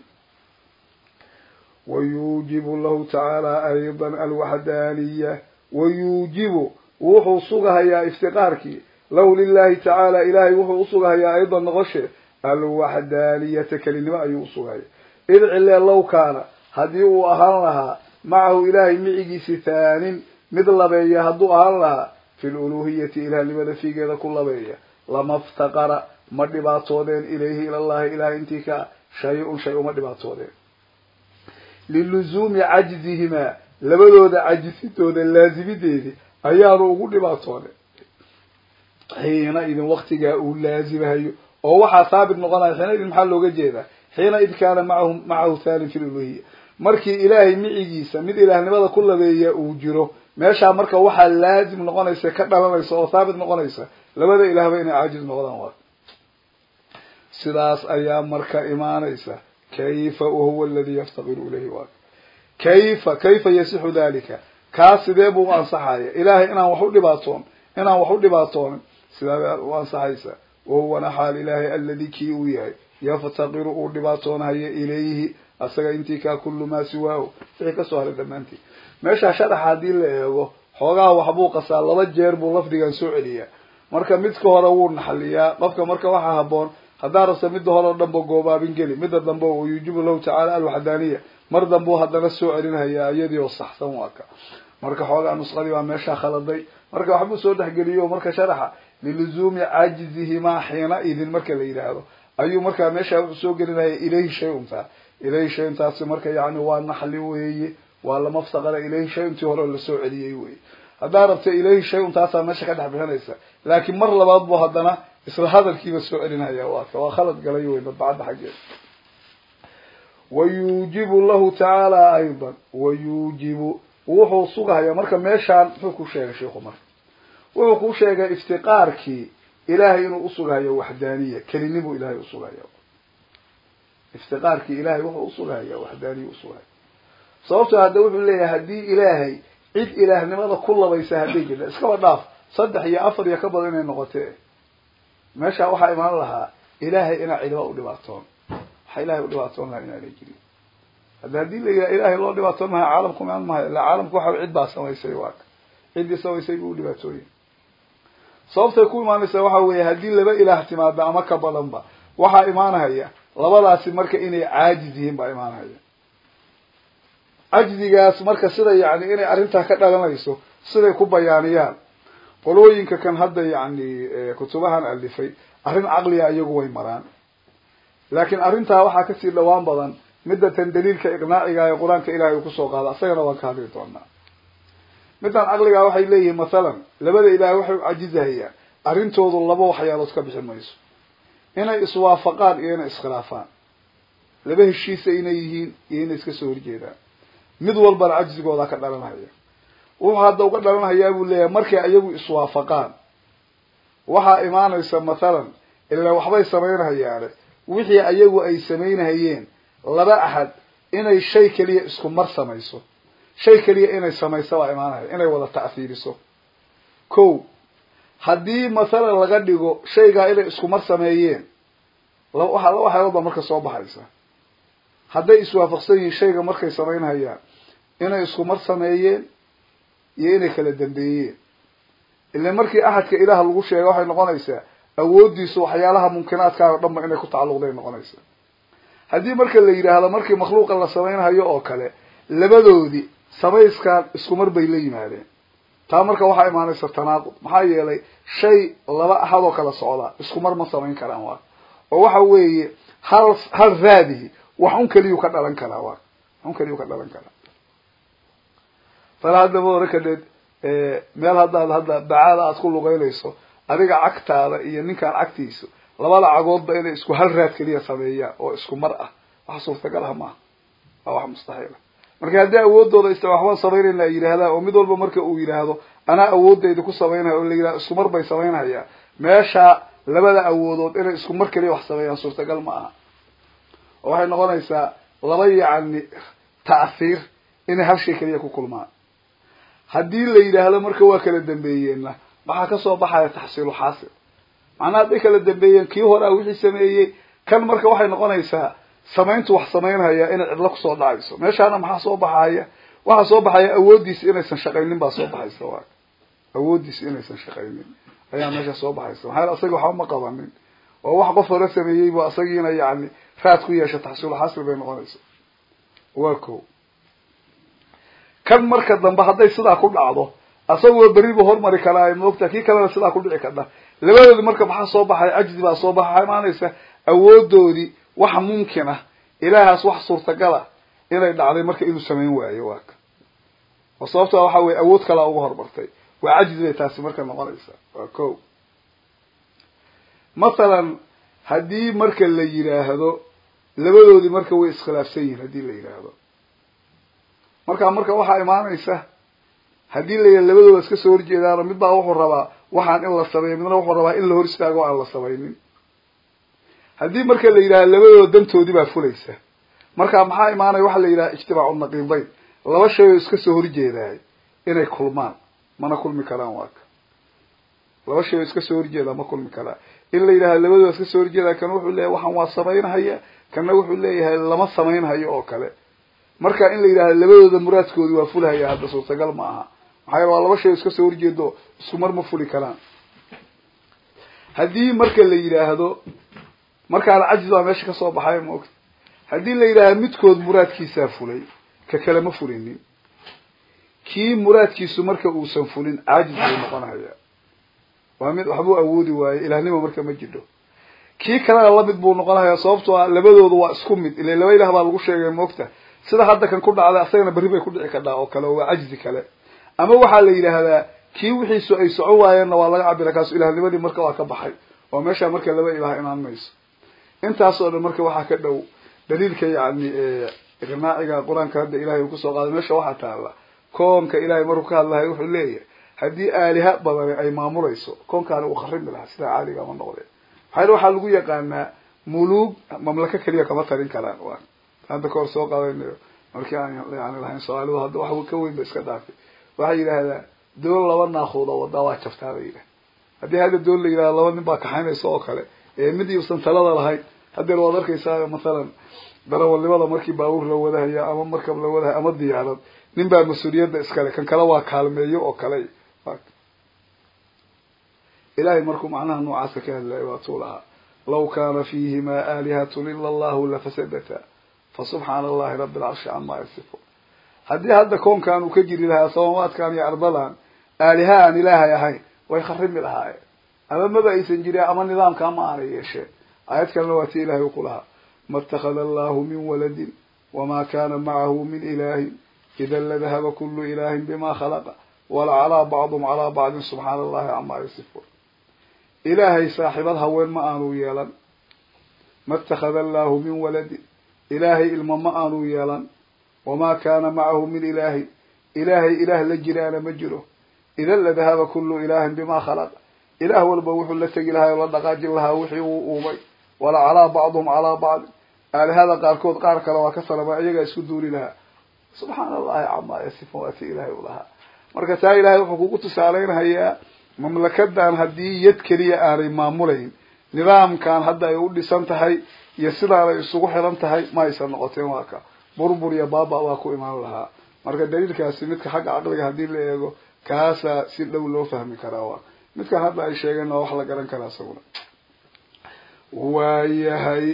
wayuujibu lahu tacaala aydan alwaxdaaniya wayuujibu wuxuu sugahayaa iftiqaarkii lahu lilahi tacaala ilahay wuxuu usugahayaa aydan noqoshe alwaxdaaniyata kelinimo ayuu usugahaya id cilee low kaana haddii uu ahaan lahaa macahu ilaahay micigiisi thaanin mid labeeya hadduu ahaan lahaa fi luluhiyati ilaahnimada fiigeeda ku labeeya lama ftaqara ma dhibaatoodeen ilayhi ilallahi ilahay intii ka shay-un shay uma dhibaatoodeen liluzuumi cajzihimaa labadooda cajisitooda laazimideedi ayaanu ugu dhibaatoonay xiina idin waktigaa uu laazimahayo oo waxaa haabit noqonaya xiina idin maxaa looga jeedaa xiina id kaana macahu macahu thanin fi luluhiya markii ilaahay micigiisa mid ilaahnimada ku labeeya uu jiro meeshaa marka waxaa laazim noqonaysa ka dhalanaysa oo thaabit noqonaysa labada ilaahba inay caajiz noqdaan waa sidaas ayaa marka imaanaysa kayfa wahuwa aladi yaftaqiru ilayhi waa kayfa kayfa yasixu dalika kaas sidee buu u ansaxaya ilaahay inaan wax u dhibaatoon inaan wax u dhibaatoonin sidaa u ansaxaysa wahuwana xaal ilaahay aladi kii uu yahay yaftaqiru uu dhibaatoonhayo ilayhi asaga intii kaa kullu maa siwaahu wixii kasoo haray dhammaantii meeshaa sharaxa haddii la eego xoogaha waxbuu qasaa laba jeer buu lafdigan soo celiyaa marka midka hore wuu naxaliyaa qofka marka waxaa haboon haddaa rabta midda hore o dhanba goobaabin geli midda dambe oo yuujibu lahu tacaala alwaxdaaniya mar dambeu haddana soo celinhayaa iyadii oo saxsan waa ka marka xoogaa nusqadii baa meeshaa khaladay marka waxbuu soo dhexgeliyo marka sharaxa liluzuumi caajizihimaa xiina idin marka la yidhaahdo ayuu markaa meeshaa wuxuu soo gelinaya ilayhi shay untaa ilayhi shay untaasi marka yani waa naxli weeye waa lama ftaqara ilayhi shay untii hore lasoo celiyey weye haddaa rabta ilayhi shay untaasaa meesha ka dhex bixinaysa laakiin mar labaad buu haddana isla hadalkiiba soo celinaya waaka waa khalad galay wey madbacadda xaggeeda wayuujibu lahu tacaala aydan wayuujibu wuxuu sugahaya marka meeshaan muxuu ku sheegay sheiku marka wuxuu ku sheegay iftiqaarkii ilahay inuu usugahayo waxdaaniya kelinibuu ilahay usugahaya iftiqaarkii ilahay wuxuu usugahaya waxdaaniya usugahaya sababtoo hadda wuxuu leeyahay haddii ilaahay cid ilaahnimada ku labaysa hadday jirta iskaba dhaaf saddex iyo afar iyo ka badan inay noqotee meesha waxaa imaan lahaa ilaahay inaa cidiba u dhibaatoon waxa ilahay u dhibaatoon lahaa inaanay jirin hadda haddii la yidhaha ilahay loo dhibaatoon mahay caalamku imaan mahayo illa caalamku waxa cid baa samaysay waaka ciddii samaysay buu u dhibaatooyay sababtay ku imaanaysa waxa weeye haddii laba ilaah timaado ama ka badanba waxaa imaanahaya labadaasi marka inay caajiz yihiin baa imaanahaya cajzigaas marka sida yani inay arrintaa ka dhalanayso siday ku bayaaniyaan qolooyinka kan hadda yani kutubahan alifay arrin caqliga iyagu way maraan laakiin arrintaa waxaa kasii dhawaan badan midda tan daliilka iqnaaciga ee qur-aanka ilahay uu kusoo qaado isagana waan ka hadli doonaa middan caqligaa waxay leeyihiin mathalan labada ilaahay waxay u cajizahayaan arrintoodu laba waxyaalood ka bixin mayso inay iswaafaqaan iyo inay iskhilaafaan laba heshiisa inay yihiin iyo inay iska soo horjeedaan mid walbana cajzigooda ka dhalanhaya wuxuu hadda uga dhalanhayaa buu leeyahay markay ayagu iswaafaqaan waxaa imaanaysa mathalan ilaa waxbay samaynhayaane wixii ayagu ay samaynhayeen laba axad inay shay keliya isku mar samayso shay keliya inay samayso baa imaanaya inay wada ta'fiiriso ko haddii mathalan laga dhigo shaygaa inay isku mar sameeyeen waxa laba waxyaalood baa marka soo baxaysa hadday iswaafaqsan yihiin shayga markay samaynhayaan inay isku mar sameeyeen iyo inay kala dambeeyeen ila markii axadka ilaah lagu sheega waxay noqonaysaa awooddiisu waxyaalaha mumkinaadkaa o dhan ba inay ku tacalluqday noqonaysaa haddii marka la yidhaahdo markii makhluuqa la samaynhayo oo kale labadoodii samayskaan isku mar bay la yimaadeen taa marka waxaa imaanaysa tanaaqud maxaa yeelay shay laba axad oo kala socda isku mar ma samayn karaan waa oo waxa weeye hal hal raadihi wax un keliyuu ka dhalan karaa waa wax un keliyuu ka dhalan karaa tala hadda maora kadheed meel haddaad hadda bacaada aad ku lugeynayso adiga cagtaada iyo ninkaan cagtiisu labada cagoodba inay isku hal raad keliya sameeyaan oo isku mar ah wax suurtagal ah maaha waa wax mustaxiila marka haddii awoodooda ista waxbaan samaynayna ay yidhaahdaan oo mid walba marka uu yidhaahdo anaa awoodayda ku samaynaya oo la yidhahdo isku mar bay samaynhayaa meesha labada awoodood inay isku mar keliya wax sameeyaan suurtagal ma aha oo waxay noqonaysaa laba yacni ta'hiir inay hal shay keliya ku kulmaan haddii la yidhaahdo marka waa kala dambeeyeenna waxaa kasoo baxaya taxsiilu xaasil macnaha hadday kala dambeeyeen kii horea wixii sameeyey kan marka waxay noqonaysaa samayntu wax samaynhaya inay cidlo kusoo dhacayso meeshaana maxaa soo baxaya waxaa soo baxaya awooddiisa inaysan shaqaynin baa soo baxaysa waa awooddiisa inaysan shaqaynin ayaa meesha soo baxaysa maxaa yele asaga waxba ma qabanin oo wax qof hore sameeyey bu asagiina yani raad ku yeesha taxsiil xasri bay noqonaysa waa ko kan marka dambe hadday sidaa ku dhacdo asagoo berri buu hormari karaa maogta kii kalena sidaa ku dhici karta labadoodi marka maxaa soo baxay cajzi baa soo baxa waxaa imaanaysa awoodoodii wax mumkin ah ilaahaas wax suurtagala inay dhacday marka inuu samayn waayo waa ka oo sababta waxa weye awood kalaa uga hormartay waa cajzi bay taasi marka noqonaysa waa ko mathalan haddii marka la yidhaahdo labadoodii marka way iskhilaafsan yihiin haddii la yidhaahdo marka marka waxaa imaanaysa haddii la yidhahdo labadooda iska soo horjeedaano mid baa wuxuu rabaa waxaan in la sameeyo midna wuxuu rabaa in la hor istaago o aan la samaynin haddii marka la yidhahdo labadooda dantoodii baa fulaysa marka maxaa imaanaya waxaa la yidhaha ijtimaacu naqiidayn laba shay oo iska soo horjeedaay inay kulmaan mana kulmi karaan waaka laba shay oo iska soo horjeedaa ma kulmi karaa in la yidhahdo labadooda iska soo horjeedaa kan wuxuu leeyahay waxaan waa samaynhaya kanna wuxuu leeyahay lama samaynhayo oo kale marka in la yidhahdo labadooda muraadkoodi waa fulhaya hadda suurtagal ma aha maxaa yele waa laba shay oo iska soo horjeedo isku mar ma fuli karaan haddii marka la yidhaahdo markaana cajis baa meesha kasoo baxay maogta haddii la yidhaahdo midkood muraadkiisaa fulay ka kale ma fulinin kii muraadkiisu marka uusan fulin caajis buu noqonaya waa mid waxbuu awoodi waaye ilahnimo marka ma jidho kii kalena lamid buu noqonaya sababtoo a labadoodu waa isku mid ile laba ilah baa lagu sheegay moogta sida hadda kan ku dhacday asagana berri bay ku dhici kadhaa oo kale oo waa cajzi kale ama waxaa la yidhaahdaa kii wixiisu ay socon waayeenna waa laga cabira kaasu ilahnimadii marka waa ka baxay oo meesha marka laba ilaah imaan mayso intaas oo dhan marka waxaa ka dhow daliilka yani iqnaaciga qur-aanka hadda ilahay uu kusoo qaaday meesha waxaa taala koonka ilahay markuu ka hadlahay wuxuu leeyahay haddii aaliha badani ay maamulayso koonkaani uu kharimi lahaa sidaa caaliga ma noqde maxaa waxaa lagu yaqaanaa muluug mamlako keliya kama tarin karaan wa hadda kahor soo qaadanayo markii aan yani lahayn soomaalidu hadda wax ka weyn ba iska dhaafay waxay yidhaahdaa doon laba naakuud oo wadaa waa jabtaa bay yidhaha haddii hadda doon la yidhahdo laba nin baa kaxaynaysa oo kale ee mid iusan talada lahayn haddeer waad arkaysaa mathalan darawalnimada markii baabuur la wadahaya ama markab la wadahaya ama diyaarad nin baa mas-uuliyadda iskale kan kale waa kaalmeeyo oo kale ilahay markuu macnaha noocaasa ka hadlayo waatuu lahaa law kaana fiihimaa aalihatun ila allahu lafasadata fasubxaana allahi rabi alcarshi camaa yasifuun haddii hadda koonkan uu ka jiri lahaa samaawaadkan iyo ardadan aaliha aan ilaahay ahayn way kharimi lahaayeen ama maba aysan jirin ama nidaamkaa ma aanay yeesheen aayad kalena waa tii ilahay u ku lahaa ma اtakada allahu min waladin wama kana macahu min ilahin ida ladahaba kulu ilahin bima khalaqa walacalaa bacdum calaa bacdin subxaana allahi camaa yasifuun ilaahay saaxiibad haween ma aanu yeelan ma اtakada allahu min waladin ilaahay ilmo ma aanu yeelan wamaa kaana macahu min ilaahin ilaahay ilaah la jiraana ma jiro idan ladahaba kulu ilahin bima khalaq ilaah walba wuxuu la tegi lahaa o la dhaqaajin lahaa wixii uu uumay wala calaa bacduhum calaa bacdin aalihada qaarkood qaar kale waa ka salama iyagaa isku duuli lahaa subxaana allahi camaa yasifun waa ti ilaahay u lahaa marka taa ilahay wuxuu kugu tusaaleynhayaa mamlakadan haddii yad keliya aanay maamulayn nidaamkan hadda ay u dhisan tahay iyo sidaanay isugu xiran tahay ma aysan noqoteen waa ka burbur iyo baaba waa ku imaan lahaa marka daliilkaasi midka xagga caqliga haddii la eego kaasaa si dhow loo fahmi karaa waa midkan hadda ay sheegeen waa wax la garan karaa isaguna waayahay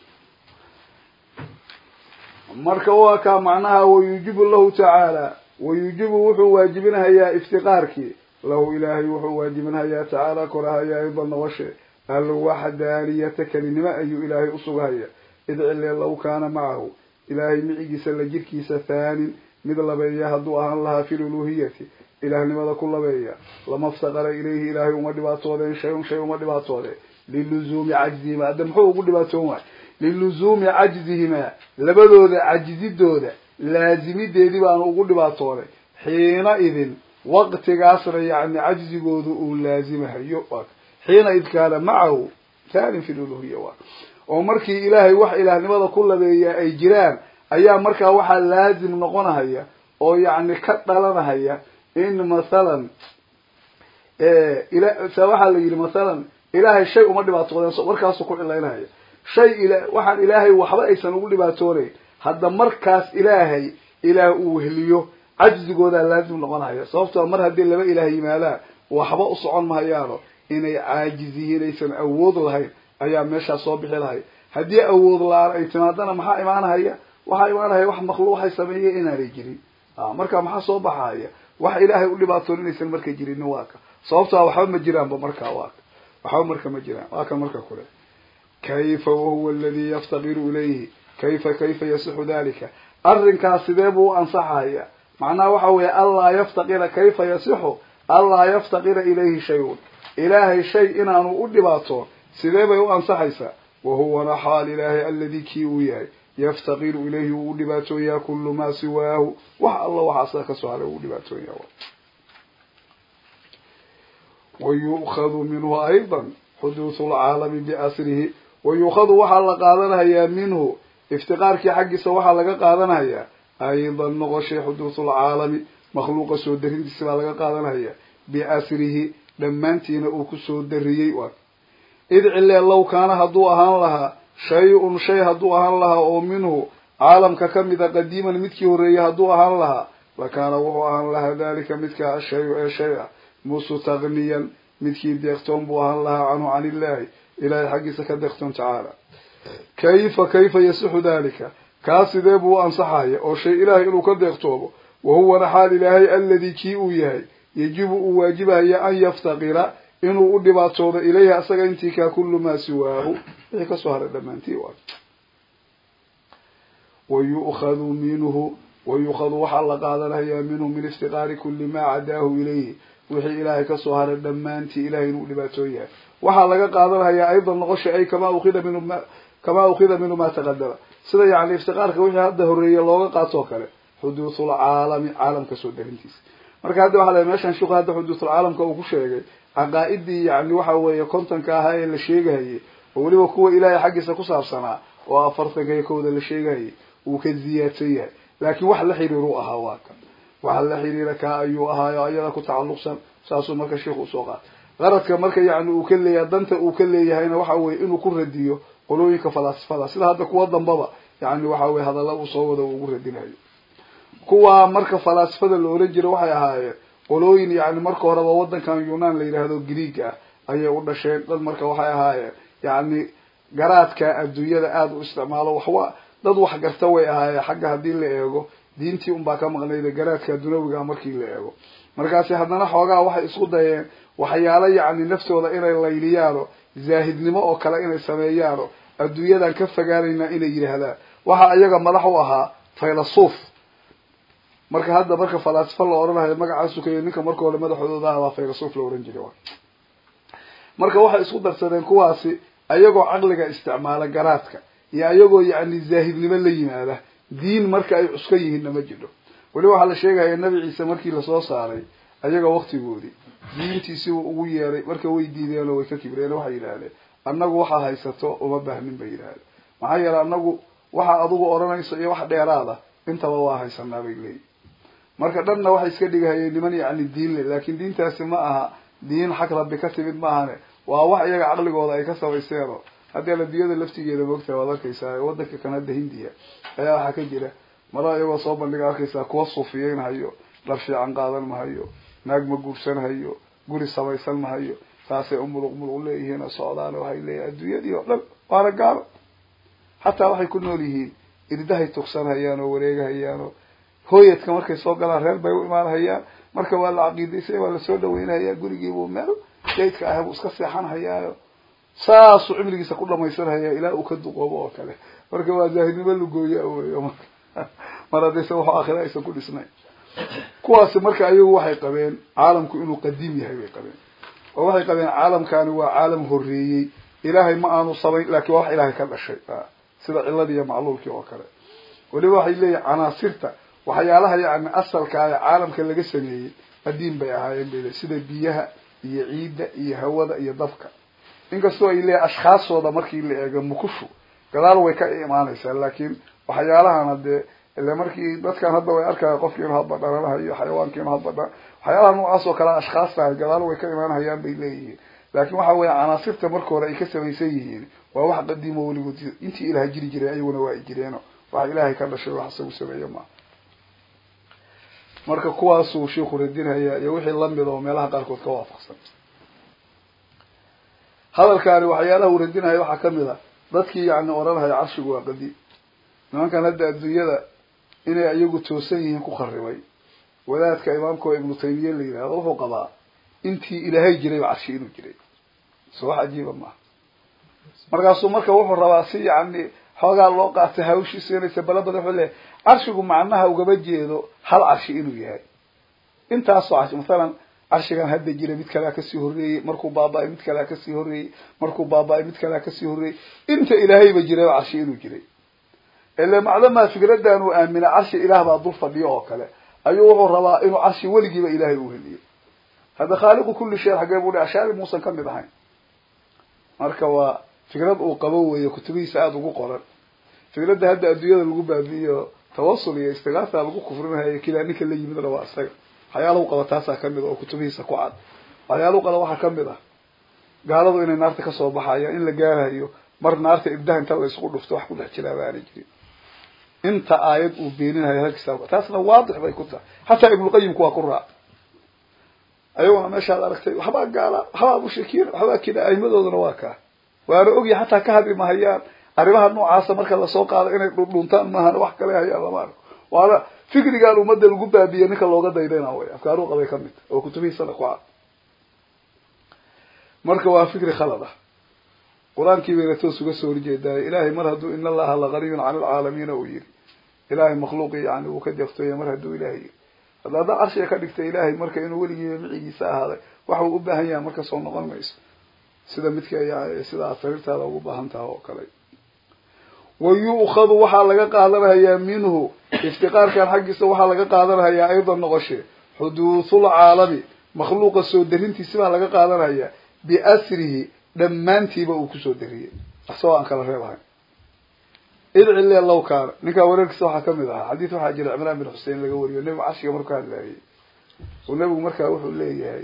marka waa kaa macnaha wayuujibu lahu tacaala wayuujibu wuxuu waajibinhayaa iftiqaarkii lahu ilaahay wuxuu waajibinhayaa tacaala korahayaa ayda nabashe alwaxdaaniyata kelinimo ayuu ilaahay usughaya id cile law kaana macahu ilaahay micigiisa la jirkiisa thaanin mid labeeya hadduu ahaan lahaa fi luluhiyati ilaahnimada ku labeeya lama ftaqara ilayhi ilaahay uma dhibaatoodeen shay-un shay uma dhibaatoode liluzuumi cajzihima hadda muxuu ugu dhibaatoon waay liluzuumi cajzihimaa labadooda cajzidooda laazimideedii baanu ugu dhibaatooday xiina idin waqtigaasna yani cajzigoodu uu laazimahayo xiina id kaana macahu thaanin fi luluhiya waa oo markii ilaahay wax ilaahnimada ku labeeya ay jiraan ayaa markaa waxaa laazim noqonahaya oo yacni ka dhalanahaya in mathalan waxaa la yidhi mathalan ilaahay shay uma dhibaatoodeen markaasuu ku cilaynaya shay ila waxaan ilaahay waxba aysan ugu dhibaatoonayn hadda markaas ilaahay ilaah uu weheliyo cajzigoodaa laazim noqonaya sababtoo mar haddii laba ilaah yimaadaan waxba u socon mahayaano inay caajiz yihiin aysan awood lahayn ayaa meeshaas soo bixi lahay haddii awood la-aan ay timaadana maxaa imaanahaya waxaa imaanahaya wax makhluuq waxay sameeyeen inaanay jirin marka maxaa soo baxaya wax ilaahay u dhibaatoon inaysan marka jirin waa ka sababtoa waxba ma jiraanba markaa waa ka waxba marka ma jiraan waa kan marka kule kayfa wahuwa aladi yaftaqiru ilayhi kayfa kayfa yasixu dalika arrinkaas sidee buu u ansaxaya macnaha waxa weeye anlaa yaftaqira kayfa yasixu anlaa yaftaqira ilayhi shay-un ilaahay shay inaanu u dhibaatoon sidee bay u ansaxaysaa wahuwana xaal ilaahay aladi kii uu yahay yaftaqiru ilayhi uu u dhibaatooyaa kullu maa siwaahu wax alla waxaa sida kasoo haray uu u dhibaatoonya wayu'khadu minhu ayضa xuduuthu lcaalami biasrihi wayuukhadu waxaa la qaadanayaa minhu iftiqaarkii xaggiisa waxaa laga qaadanayaa aydan noqoshay xuduuthu lcaalami makhluuqa soo darintiisa baa laga qaadanaya biasrihi dhammaantiina uu kusoo dariyey waa id cilee low kaana hadduu ahaan lahaa shay-un shay hadduu ahaan lahaa oo minhu caalamka kamida qadiiman midkii horreeyay hadduu ahaan lahaa lakaana wuxuu ahaan lahaa dalika midkaa ashayu ee shay ah mustagniyan midkii deeqtoon buu ahaan lahaa canhu can illahi ilahay xaggiisa ka deeqtoon tacaala kayfa kayfa yasixu dalika kaa sidee buu u ansaxaya oo shay ilaahay inuu ka deeqtoomo wahuwana xaal ilaahay aladi kii uu yahay yajibu uu waajibahaya an yaftaqira inuu u dhibaatoodo ilayhi asaga intii kaa kullu maa siwaahu wixii kasoo haray dhammaantii waa wayu'khadu minhu wayu'khadu waxaa la qaadanayaa minhu min iftiqaari kulli maa cadaahu ilayhi wixii ilaahay kasoo haray dhammaantii ilahay inuu dhibaatoon yahay waxaa laga qaadanayaa aydan noqosha ay kamaa ukhida minhu ma kamaa ukhida minhu maa taqadama sida yani iftiqaarka wixii hadda horreeye looga qaatoo kale xuduuthul caalami caalamka soo darintiisa marka hadda waxa la meeshan shuku hadda xuduuthul caalamka uu ku sheegay caqaa-idii yani waxa weeye kontonka ahaa ee la sheegahayay oo weliba kuwa ilaahay xaggiisa ku saabsanaa oo afartanka iyo kowda la sheegahayay uu ka ziyaadsan yahay laakiin wax la xiriiru ahaa waa kan waxa la xiriira kaa ayuu ahaayo ayada ku tacalluqsan saasuu marka sheikhu usoo qaatay qaradka marka yani uu ka leeyahay danta uu ka leeyahayna waxa weye inuu ku radiyo qolooyinka falaasifada sida hadda kuwa dambaba yani waxa weye hadalla uu soo wada uu ugu radinayo kuwa marka falaasifada la oran jira waxay ahaayeen qolooyin yani marka horeba wadankan yunan la yidhaahdo greeg ah ayay u dhasheen dad marka waxay ahaayeen yani garaadka adduunyada aada u isticmaalo waxwa dad wax garta way ahaayeen xagga haddii la eego diintii unbaa ka maqnayda garaadka dunawiga markii la eego markaasi haddana xoogaa waxay isku dayeen waxyaalo yacni naftooda inay layliyaano zaahidnimo oo kale inay sameeyaano adduunyadan ka fogaanaynaa inay yidhaahdaan waxaa iyaga madax u ahaa faylasuuf marka hadda marka falaasifo la odhanayo magacaasu kayo ninka marka hore madaxooda ahabaa faylasuuf la ohan jiray marka waxay isku darsadeen kuwaasi ayagoo caqliga isticmaala garaadka iyo ayagoo yacni zaahidnimo la yimaada diin marka ay cuska yihiinna ma jiro weli waxaa la sheegaya nabi ciise markii lasoo saaray ayaga waktigoodii diintiisi uu ugu yeeray marka way diideen oo way ka kibreen waxay yidhaahdeen annagu waxaa haysato uma baahnin bay yidhahdeen maxaa yeelay annagu waxa adugu odhanayso iyo wax dheeraada intaba waa haysanaa bay leeyihin marka dhanna waxay iska dhigahayeen niman yacni diin le laakin diintaasi ma aha diin xag rabbi ka timid maahane waa wax iyaga caqligooda ay ka samayseeno haddii adduunyada laftigeeda moogtahay waad arkaysaa wadanka kan hadda hindiya ayaa waxaa ka jira mara iyagoo soo bandhiga arkaysaa kuwa suufiyeyn hayo dhar fiican qaadan mahayo naag ma guursan hayo guri samaysan mahayo saasay umuluq muluq leeyihiin oo socdaan waxay leeyihin adduunyadii oo dhan waana gaalo xataa waxay ku nool yihiin irdahay tugsanhayaan oo wareegahayaan oo hooyadka markay soo galaan reer bay u imaanhayaan marka waa la caqiidaysay waa lasoo dhaweynhayaa gurigiibuu meel gaydka ah buu iska seexanhayaayo saasuu cimrigiisa ku dhamaysanhayaa ilaa uu ka duqoobo oo kale marka waa zaahidnimo lugooya weyo marka mar haddaysa wax aakhira aysan ku dhisnayn kuwaasi marka ayagu waxay qabeen caalamku inuu qadiim yahay bay qabeen oo waxay qabeen caalamkani waa caalam horreeyey ilaahay ma aanu samayn lakin waa wax ilaahay ka dhashay sida ciladii iyo macluulkii oo kale weliba waxay leeyihin canaasirta waxyaalaha yani asalka ee caalamka laga sameeyey qadiim bay ahaayeen bay le sida biyaha iyo ciidda iyo hawada iyo dabka inkastoo ay leeyahy ashkhaasooda markii la eego mukushu gadaal way ka imaanaysaa laakiin waxyaalahana dee ile markii dadkan hadda way arkaya qofki inu hadba dhalanahayo xayawaanki inu hadba dha waxyaalaha noocaas oo kale ashkhaas tahay gadaal way ka imaanhayaan bay leeyihiin laakin waxa weya canaasirta marka hore ay ka samaysan yihiin waa wax qadiimo weligood intii ilaah jiri jiray ayaguna waa ay jireeno wax ilaahay ka dhashay wax isagu sameeyo maaha marka kuwaasuu shiiku radinaya iyo wixii lamid oo meelaha qaarkood ka waafaqsan hadalkaani waxyaalaha uu radinaya waxaa kamid a dadkii yani odhanhaya carshigu waa qadiim nimankan hadda adduunyada inay iyagu toosan yihiin ku kharibay wadaadka imaamka oo ibnu taymiya la yidhahdo wuxuu qabaa intii ilaahay jirayba carshi inuu jiray so wax cajiiba maaha markaasuu marka wuxuu rabaa si yani xoogaa loo qaatay hawshiisu inaysa bala badan wuxuu leeyahy carshigu macnaha ugama jeedo hal carshi inuu yahay intaasoo carshi masalan carshigan hadda jira mid kalea kasii horreeyey markuu baaba-ay mid kalea kasii horreeyey markuu baaba-ay mid kalea kasii horreeyey inta ilaahayba jirayba carshi inuu jiray ile macdamaa fikradan uu aamina carshi ilaah baa dul fadhiyo oo kale ayuu wuxuu rabaa inuu carshi weligiiba ilaahay u heliyo hadda khaaliqu kulli shayin xagee buu dhi ashaari muusan kamid ahayn marka waa fikrad uu qabo weeyo kutubihiisa aada ugu qoran fikradda hadda adduunyada lagu baabi'iyo tawasul iyo istigaasa lagu kufrinahayo kidaa ninka la yimidna waa isaga waxyaalahu qaba taasaa kamid a oo kutubihiisa ku cad waxyaalahu qaba waxaa kamid ah gaaladu inay naarta kasoo baxayaan in la gaarayo mar naarta ibdaha inta la isku dhufto wax ku dhex jiraa baana jirin inta aayad uu beeninayo halkiisa taasna waadix bay ku tahay hataa ibnuqayimku waa ku raac ayaguna meeshaad aragtay waxbaa gaala waxbaa mushrikiin waxbaa kida aimadoodana waa kaa waana ogya hataa ka hadli mahayaan arrimaha noocaasa marka lasoo qaado inay dhundhuntaan maahan wax kale hayaan lama arko waana fikrigaan ummadda lagu baabiye ninka looga daydayna way afkaaruu qabay kamid oo kutubihiisana ku cad marka waa fikri khalad ah qur-aankii bayna toos uga soo horjeedaayo ilahay mar hadduu in allaha laganiyun cala alcaalamiina uu yihi ilahay makhluuqi yani uu ka deeqtooya mar hadduu ilahay yiri hadda haddaa carshiga ka dhigta ilahay marka inuu weligiiba micigiisa ahaaday waxa uu u baahan yahay marka soo noqon mayso sida midka yani sida aad sariirtaada ugu baahan taha oo kale wa yu'khadu waxaa laga qaadanayaa minhu iftiqaarkan xaggiisa waxaa laga qaadanayaa aydan noqoshe xuduuthul caalami makhluuqa soo darintiisi baa laga qaadanayaa biasrihi dhammaantiiba uu kusoo dariyey asagoo aan kala reeb ahayn idcile law kaana ninkaa wareerkiisa waxaa kamid ahaa xadiis waxaa jira cimraan bin xusein laga wariyo nebigu carshiga markuu hadlaayay oo nebigu markaa wuxuu leeyahay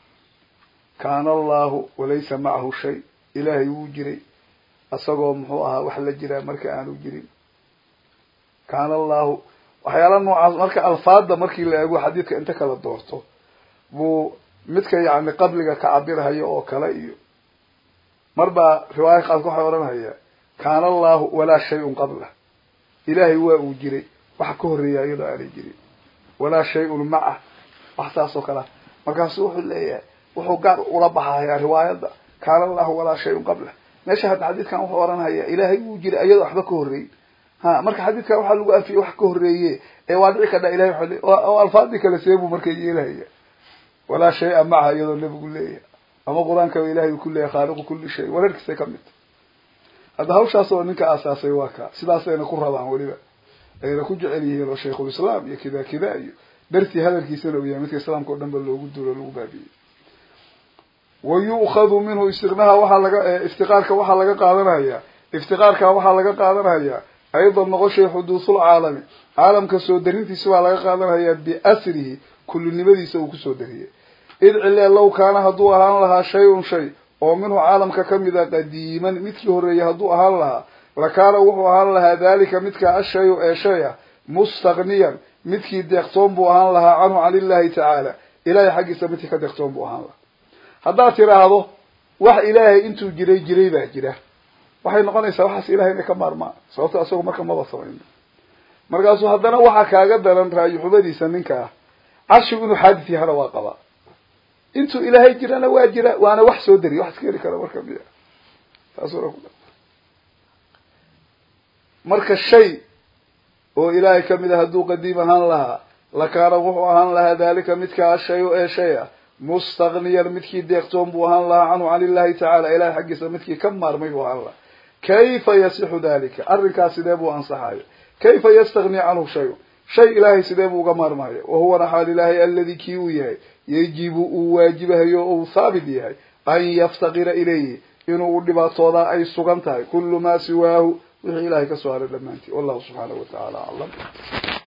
kaana allahu walaysa macahu shay ilaahay wuu jiray isagoo muxuu ahaa wax la jiraa marka aanu jirin kaana allahu waxyaala noocaas marka alfaada markii la eego xadiidka inta kala doorto buu midka yani qabliga ka cabirhayo oo kale iyo mar baa riwaaya qaadka waxay odhanhaya kaana allahu walaa shay-un qabla ilaahay waa uu jiray waxa ka horreeya iyadoo aanay jirin walaa shay-un macah wax saas oo kalea markaasu wuxuu leeyahay wuxuu gaar ula baxayaa riwaayadda kaana allahu walaa shay-un qabla meesha hadda xadiidkan wuxuu odhanhaya ilaahay wuu jiray iyadoo waxba ka horreeyey ha marka xadiidkan waxaa lagu afiyey wax ka horreeye ee waa dhici kadha ilahay waa oo alfaadii kale seebuu marka yeelahaya walaa shay-a maca iyadoo nebigu leeyahay ama qur-aankaba ilahay uu ku leeyahay khaaliqu kulli shay wareerkiisay kamid tahy hadda hawshaas oo ninka aasaasay waa kaa sidaasayna ku rabaan weliba ayna ku jecel yihiin oo shaykhulislaam iyo kida kida iyo dartii hadalkiisana uu yahay midka islaamka o dhan ba loogu duulo lagu baabiyey wa yu'khadu minhu istiqnaha waxaa laga iftiqaarka waxaa laga qaadanaya iftiqaarka waxaa laga qaadanaya aydan noqoshay xuduuthul caalami caalamka soo darintiisa baa laga qaadanaya biasrihi kullinimadiisa uu kusoo dariyey idcile low kaana hadduu ahaan lahaa shay-un shay oo minhu caalamka kamid a qadiiman midkii horreeyay hadduu ahaan lahaa lakaana wuxuu ahaan lahaa dalika midkaa ashayu ee shay ah mustaqniyan midkii deeqtoon buu ahaan lahaa canhu can illahi tacaala ilahay xaggiisa midkii ka deeqtoon buu ahaan lahaa haddaad tiraahdo wax ilaahay intuu jiray jiray baa jira waxay noqonaysaa waxaas ilahay inay ka maarmaan sababto isagu marka maba samayno markaasuu haddana waxaa kaaga daran raayi-xumadiisa ninka ah carshigu inuu xaadis yahana waa qabaa intuu ilaahay jirana waa jira waana wax soo dariya wax iska heli kara marka miya taasuna ku marka shay oo ilaahay kamid a hadduu qadiim ahaan lahaa lakaana wuxuu ahaan lahaa dalika midkaa ashayo ee shay ah mustaqniyan midkii deeqtoon buu ahaan lahaa canhu can illahi tacaala ilahay xaggiisa midkii ka maarmay buu ahaan lahaa kayfa yasixu dalika arrinkaas sidee buu ansaxayo kayfa yastagni canhu shayu shay ilaahay sidee buu uga maarmayo wahuwana xaal ilaahay aladi kii uu yahay yajibu uu waajibahayo o uu haabit yahay an yaftaqira ilayhi inuu u dhibaatoodaa ay sugan tahay kullu maa siwaahu wixii ilahay ka soo haray dhammaantii wallahu subxaanahu wa tacaala aclam